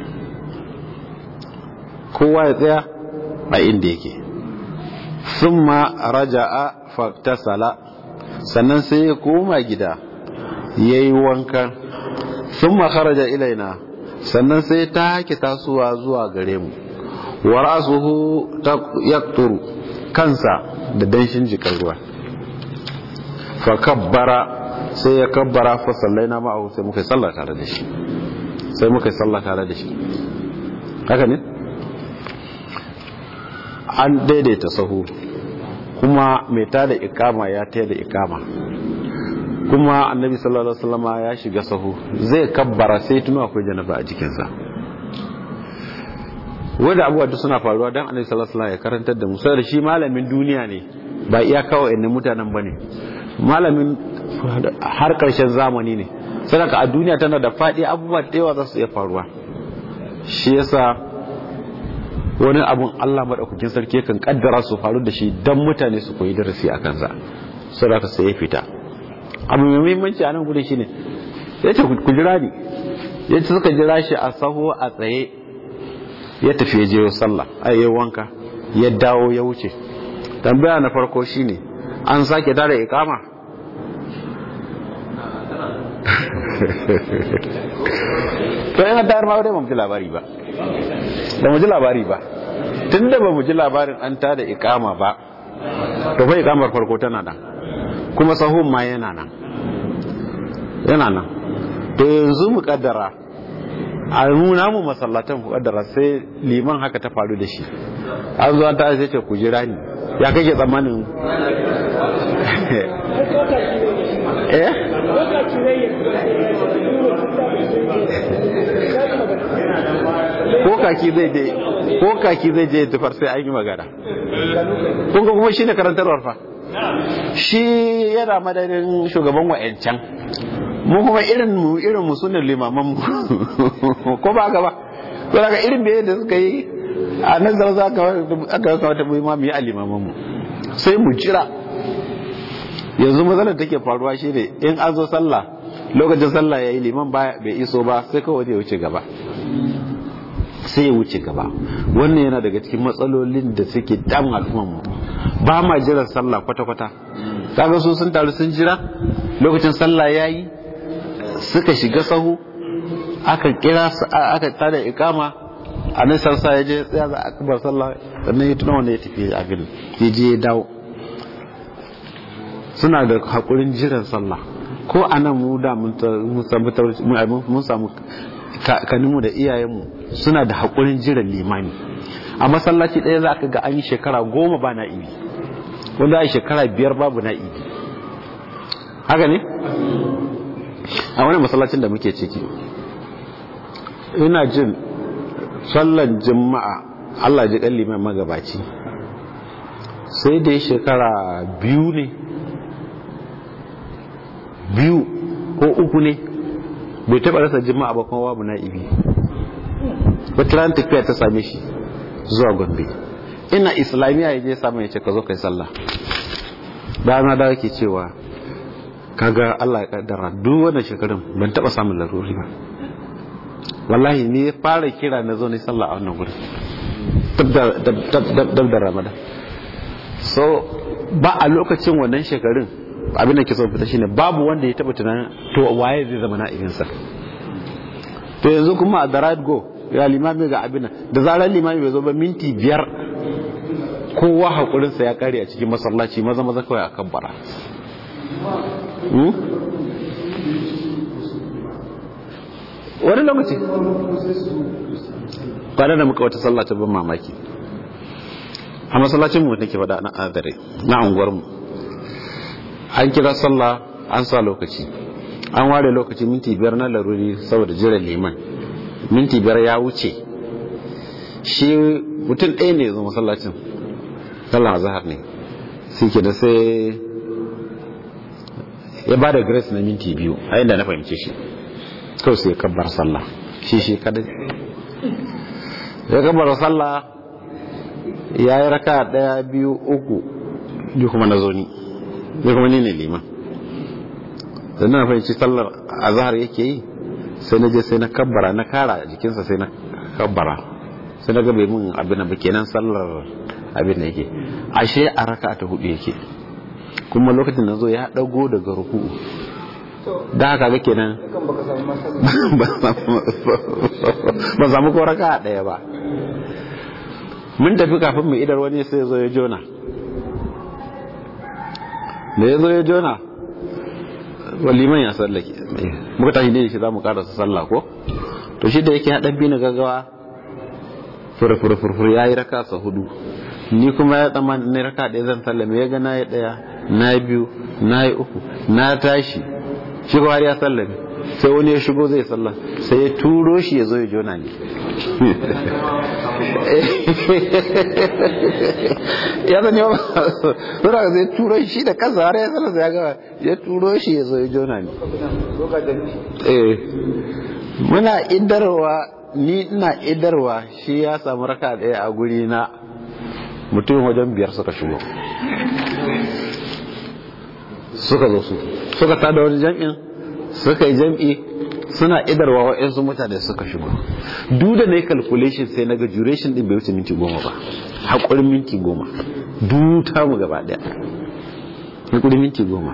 kowa ya tsaya a inda yake sun ma raja'a faktasala sannan sai ya koma gida ya yi wanka sun ma kharaja ilaina sannan sai ta hake tasowa zuwa gare mu wa rasuhu yakturu kansa da danshin jikin ruwa fa kabbara sai ya kabbara fa sallaina ma'ahu sai muka yi sallah tare da shi sai muka yi sallah tare da shi haka ne an daidaita sahu kuma mai tada ikama ya tada ikama kuma annabi sallallahu alaihi wasallam ya shiga sahu zai kabbara sai tuno akwai janaba a jikinsa wanda abubuwa duk suna faruwa dan annabi sallallahu alaihi wasallam ya karantar da mu sai shi malamin duniya ne ba iya kawai ne mutanen bane malamin har karshen zamani ne sadaka a duniya tana da fadi abubuwa da yawa za su iya faruwa shi yasa wani abun Allah madaukakin sarki kan kaddara su faru da shi dan mutane su koyi darasi a kansa sadaka sai ya fita abu mai muhimmanci a nan gudun shine ya ce ku jira ni ya ce suka jira shi a saho a tsaye ya tafi ya je sallah a yi wanka ya dawo ya wuce tambaya na farko shine an sake tare ikama to yana tayar ma dai ba mu ji labari ba da mu ji labari ba tun da ba mu ji labarin an tada ikama ba to fa ikamar farko tana nan kuma sahun ma yana nan yana nan to yanzu mu kaddara a nuna mu masallatan ku kaddara sai liman haka ta faru da shi an zo an ta sai ce ku jira ni ya kake tsammanin eh ko kaki zai je ko kaki zai je tufar sai an yi magana kun ga kuma shine karantarwar fa shi yana madadin shugaban wa'ancan mu kuma irin mu irin mu sunan limaman mu ko ba ga ba to daga irin da yadda suka yi a nan zama za ka aka kawo ta mu yi a limaman mu sai mu jira yanzu matsalar take faruwa shi ne in an zo sallah lokacin sallah ya yi liman bai iso ba sai kawai ya wuce gaba sai ya wuce gaba wannan yana daga cikin matsalolin da suke damun al'umman mu ba ma jiran sallah kwata-kwata kaga su sun taru sun jira lokacin sallah ya yi suka shiga sahu aka kira aka tada ikama a nan sarsa ya je tsaya za a kabar sallah sannan ya tuna wanda ya tafi abin ya je ya dawo suna da haƙurin jiran sallah ko a nan mu da mun samu kaninmu da iyayenmu suna da haƙurin jiran limani a masallaci ɗaya za ka ga an yi shekara goma ba na ibi wanda a shekara biyar babu na ibi haka ne a wani masallacin da muke ciki ina jin sallan jima'a allah ji ɗan liman magabaci sai da shekara biyu ne biyu ko uku ne bai taɓa rasa jima'a ba kuma babu na'ibi wata ran tafiya ta same shi zuwa gombe ina islamiyya ya je samun ya ce ka zo kai sallah dana da ke cewa kaga Allah ya kaddara duk wannan shekarun ban taɓa samun laruri ba wallahi ni ya fara kira na zo ne sallah a wannan gurin dab da ramadan so ba a lokacin wannan shekarun abin da ke so fita shine babu wanda ya taba tunanin to waye zai zama na'ibinsa to yanzu kuma a darad go ya limami ga abin da zarar limami bai zo ba minti biyar kowa haƙurinsa ya kare a cikin masallaci maza maza kawai akan bara wani lokaci kwanan da muka wata sallah ta ban mamaki a masallacin mu nake faɗa na adare na unguwar mu an kira sallah an sa lokaci an ware lokaci minti biyar na laruri saboda jiran liman minti biyar ya wuce shi mutum ɗaya ne zo masallacin sallah zahar ne sai ke da sai ya ba da grace na minti biyu a yadda na fahimce shi kawai sai kabbar sallah shi shi kadai ya kabbar sallah ya yi raka ɗaya biyu uku ni kuma na zo ni ni kuma ni ne liman da na fahimci sallar azhar yake yi sai na je sai na kabbara na kara jikinsa sai na kabbara sai na ga bai mun abin da kenan sallar abin da yake ashe a raka ta hudu yake kuma lokacin da zo ya dago daga ruku'u da haka ga kenan ba samu ko raka daya ba mun tafi kafin mu idar wani sai zo ya jona da ya zo ya jona waliman ya sallake muka tashi ne shi za mu karasa sallah ko to shi da yake haɗa bi na gaggawa furfurfurfur ya yi raka sa hudu ni kuma ya tsama ne raka ɗaya zan sallame ya ga na yi ɗaya na yi biyu na yi uku na tashi shi har ya sallame sai wani ya shigo zai sallah sai ya turo shi ya zo ya jona ne ya zane ba suna zai turo shi da kansa har ya sallah ya gaba ya turo shi ya zo ya jona ne muna idarwa ni ina idarwa shi ya samu raka ɗaya a guri na mutum wajen biyar suka shigo suka zo su suka tada wani jam'in suka yi jam'i suna idarwa wa'yansu mutane suka shigo duk da na yi calculation sai na ga duration din bai wuce minti goma ba haƙurin minti goma duta mu gaba ɗaya haƙurin minti goma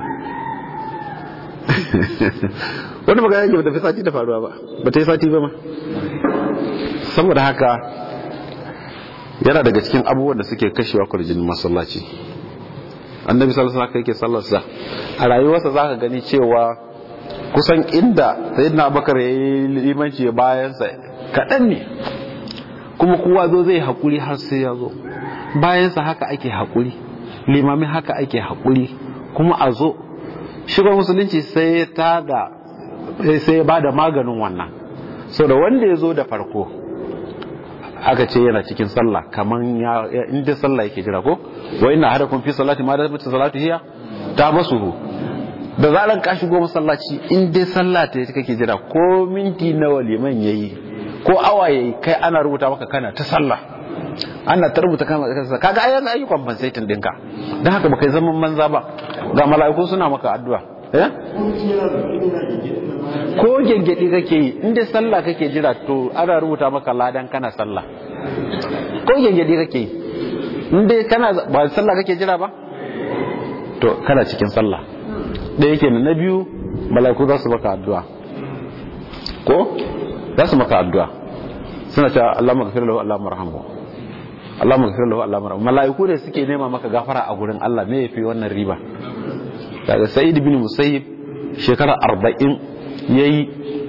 wani magana yake bata fi sati da faruwa ba ba ta yi sati ba ma saboda haka yana daga cikin abubuwan da suke kashewa kwarjinin masallaci annabi sallallahu alaihi yake sallarsa a rayuwarsa zaka gani cewa kusan inda sayyidina abubakar yayi limanci bayan sa kadan ne kuma kowa zo zai hakuri har sai ya zo bayan sa haka ake hakuri limami haka ake hakuri kuma a zo shiga musulunci sai ya tada sai ya bada maganin wannan so da wanda ya zo da farko aka ce yana cikin sallah kaman ya inda sallah yake jira ko wa inna hadakum fi salati ma da mutu salatu hiya ta basuhu da zaran ka shigo masallaci in dai sallah ta kake jira ko minti nawa liman yayi ko awa yayi kai ana rubuta maka kana ta sallah ana ta rubuta kana ta kaga ayan ayi compensating dinka dan haka baka zaman manza ba ga mala'iku suna maka addu'a eh ko gengedi kake yi inda sallah kake jira to ana rubuta maka ladan kana sallah ko gengedi kake yi inda kana ba sallah kake jira ba to kana cikin sallah da yake na biyu mala'iku za su maka addu'a ko za su maka addu'a suna cewa Allah maghfir lahu Allah marhamu Allah maghfir lahu Allah marhamu mala'iku ne suke nema maka gafara a gurin Allah me yafi wannan riba daga Sa'id bin Musayyib shekara arba'in ya yi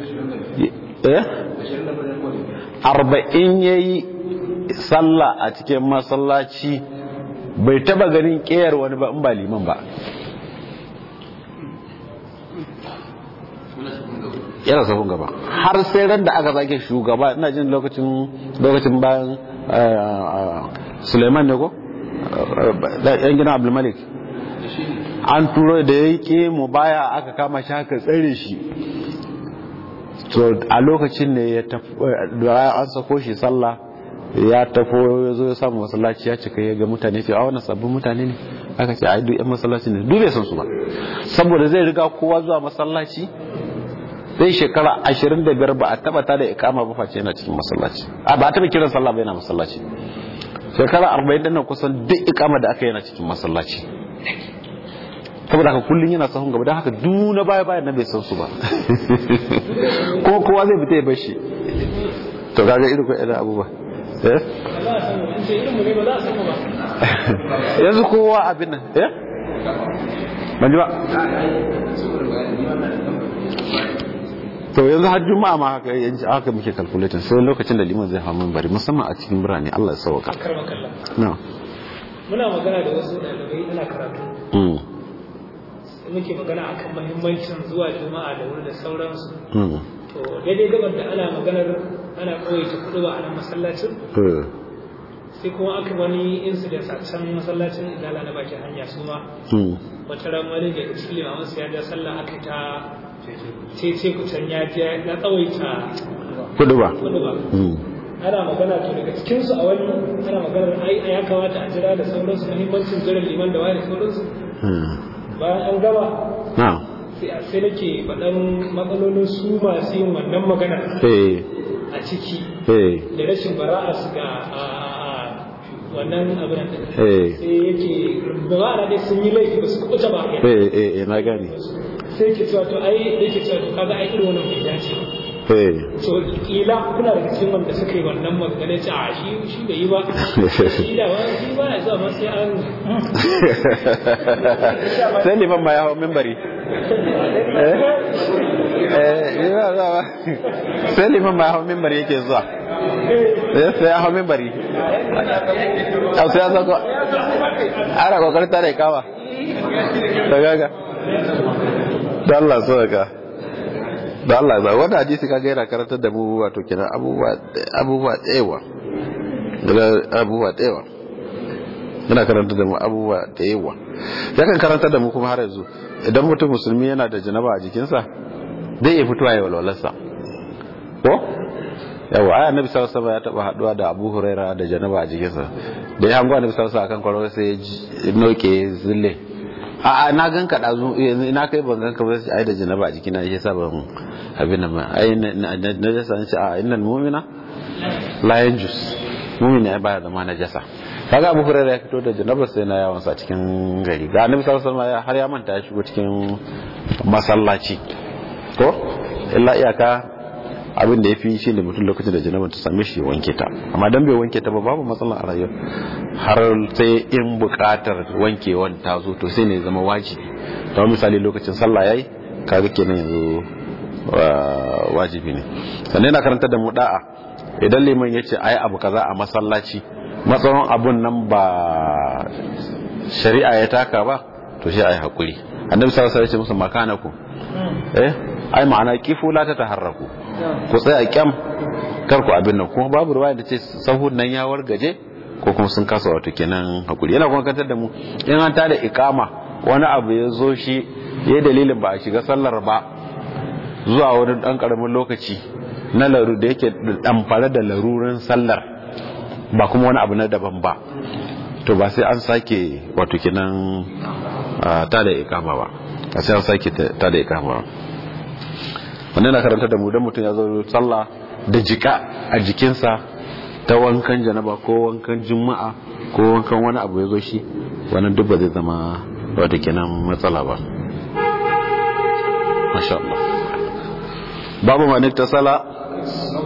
arba'in ya yi sallah a cikin masallaci bai taba ganin ƙeyar wani ba in ba liman ba yana safin gaba har sai ran da aka zage shugaba ina jin lokacin lokacin bayan suleiman ne ko yan gina abdulmalik an turo da ya yi mu baya aka kama shi haka tsare shi to a lokacin ne ya da an sako shi sallah ya tafo ya zo ya samu masallaci ya cika ya ga mutane ce a wannan sabbin mutane ne aka ce ai duk yan masallaci ne duk bai san su ba saboda zai riga kowa zuwa masallaci zai shekara ashirin da biyar ba a taba ta da ikama ba face yana cikin masallaci a ba a taba kiran sallah ba yana masallaci shekara arba'in da nan kusan duk ikama da aka yana cikin masallaci saboda haka kullum yana sahun gaba don haka duna baya baya na bai san su ba ko kowa zai fita ya bar shi to kaga irin ko irin abubuwa eh yanzu kowa abin nan eh ban ji ba to yanzu har juma'a ma haka yanzu haka muke calculating sai lokacin da liman zai hawo bari musamman a cikin birane Allah ya sauka na muna magana da wasu ɗalibai ana karatu muke magana akan mahimmancin zuwa juma'a da wuri da sauransu to daidai gabar da ana maganar ana kawaita kudu ba a nan masallacin sai kuma aka wani incident a can masallacin idala na bakin hanya su ma wata ran wani daga cikin limamin su ya ja sallah aka ta cece kucan ya je ya tsawaita kudu ba kudu ba ana magana to daga cikin su a wani ana maganar ai ya kamata a jira da sauransu muhimmancin jiran liman da wani sauransu bayan an gama sai nake faɗan matsalolin su masu yin wannan magana a ciki da rashin bara'a su ga wannan abin da sai yake bara'a dai sun yi laifi ba su kuɓuta ba eh eh na gani sai ke cewa to ai yake cewa to kaga ai irin wannan bai dace ba to kila kuna da cikin wanda suka yi wannan magana ce a shi shi bai yi ba shi da ba shi ba ya zuwa sai an sai liman ma ya hau mimbari sai liman ma ya hau mimbari yake zuwa sai ya hau mimbari sai ya zako ana kokarin tare kawa da gaga da Allah so ka da Allah ba wanda hadisi kaga yana karantar da mu wato kenan abubuwa abubuwa tsewa daga abubuwa tsewa yana karantar da mu abubuwa da yawa yakan karantar da mu kuma har yanzu idan mutum musulmi yana da janaba a jikinsa zai iya fitowa ya walwalarsa ko yawa aya annabi sallallahu alaihi ya taba haduwa da Abu Huraira da janaba a jikinsa da ya hango annabi sallallahu alaihi akan kwarwa sai ya noke zille a na gan ka dazu ina kai ban gan ka ba sai ai da janaba a jikina yasa ban abin nan ai na da san ce a innal mu'mina la yanjus mu'mini ai baya zama najasa kaga Abu Hurairah ya fito da janaba sai na yawan sa cikin gari ga Annabi sallallahu alaihi wasallam har ya manta ya shigo cikin masallaci ko illa iyaka abin da yafi shine mutum lokacin da janaba ta same shi wanke ta amma dan bai wanke ta ba babu matsala a rayuwa har sai in bukatar wankewan ta zo to sai ne zama wajibi to misali lokacin sallah yayi kaga kenan yanzu wajibi ne sannan yana karanta da mu da'a idan liman ya ce a yi abu kaza a masallaci matsayin abun nan ba shari'a ya taka ba to shi a yi haƙuri annabi sallallahu alaihi musu makanaku eh ai ma'ana kifu la ta taharraku ku tsaya kyam kar ku abin nan kuma babu ruwaya da ce sahun nan ya wargaje ko kuma sun kasa wato kenan hakuri yana kuma kantar da mu in an tada ikama wani abu ya zo shi ya dalilin ba a shiga sallar ba zuwa wani dan karamin lokaci na laru da yake damfare da larurin sallar ba kuma wani abu na daban ba to ba sai an sake wato kinan ta da ikama ba ba sai an sake ta da ikama ba wannan na karanta da mu dan mutum ya zo sallah da jika a jikinsa ta wankan janaba ko wankan juma'a ko wankan wani abu ya zo shi wannan duk ba zai zama wato kinan matsala ba masha Allah babu man iktasala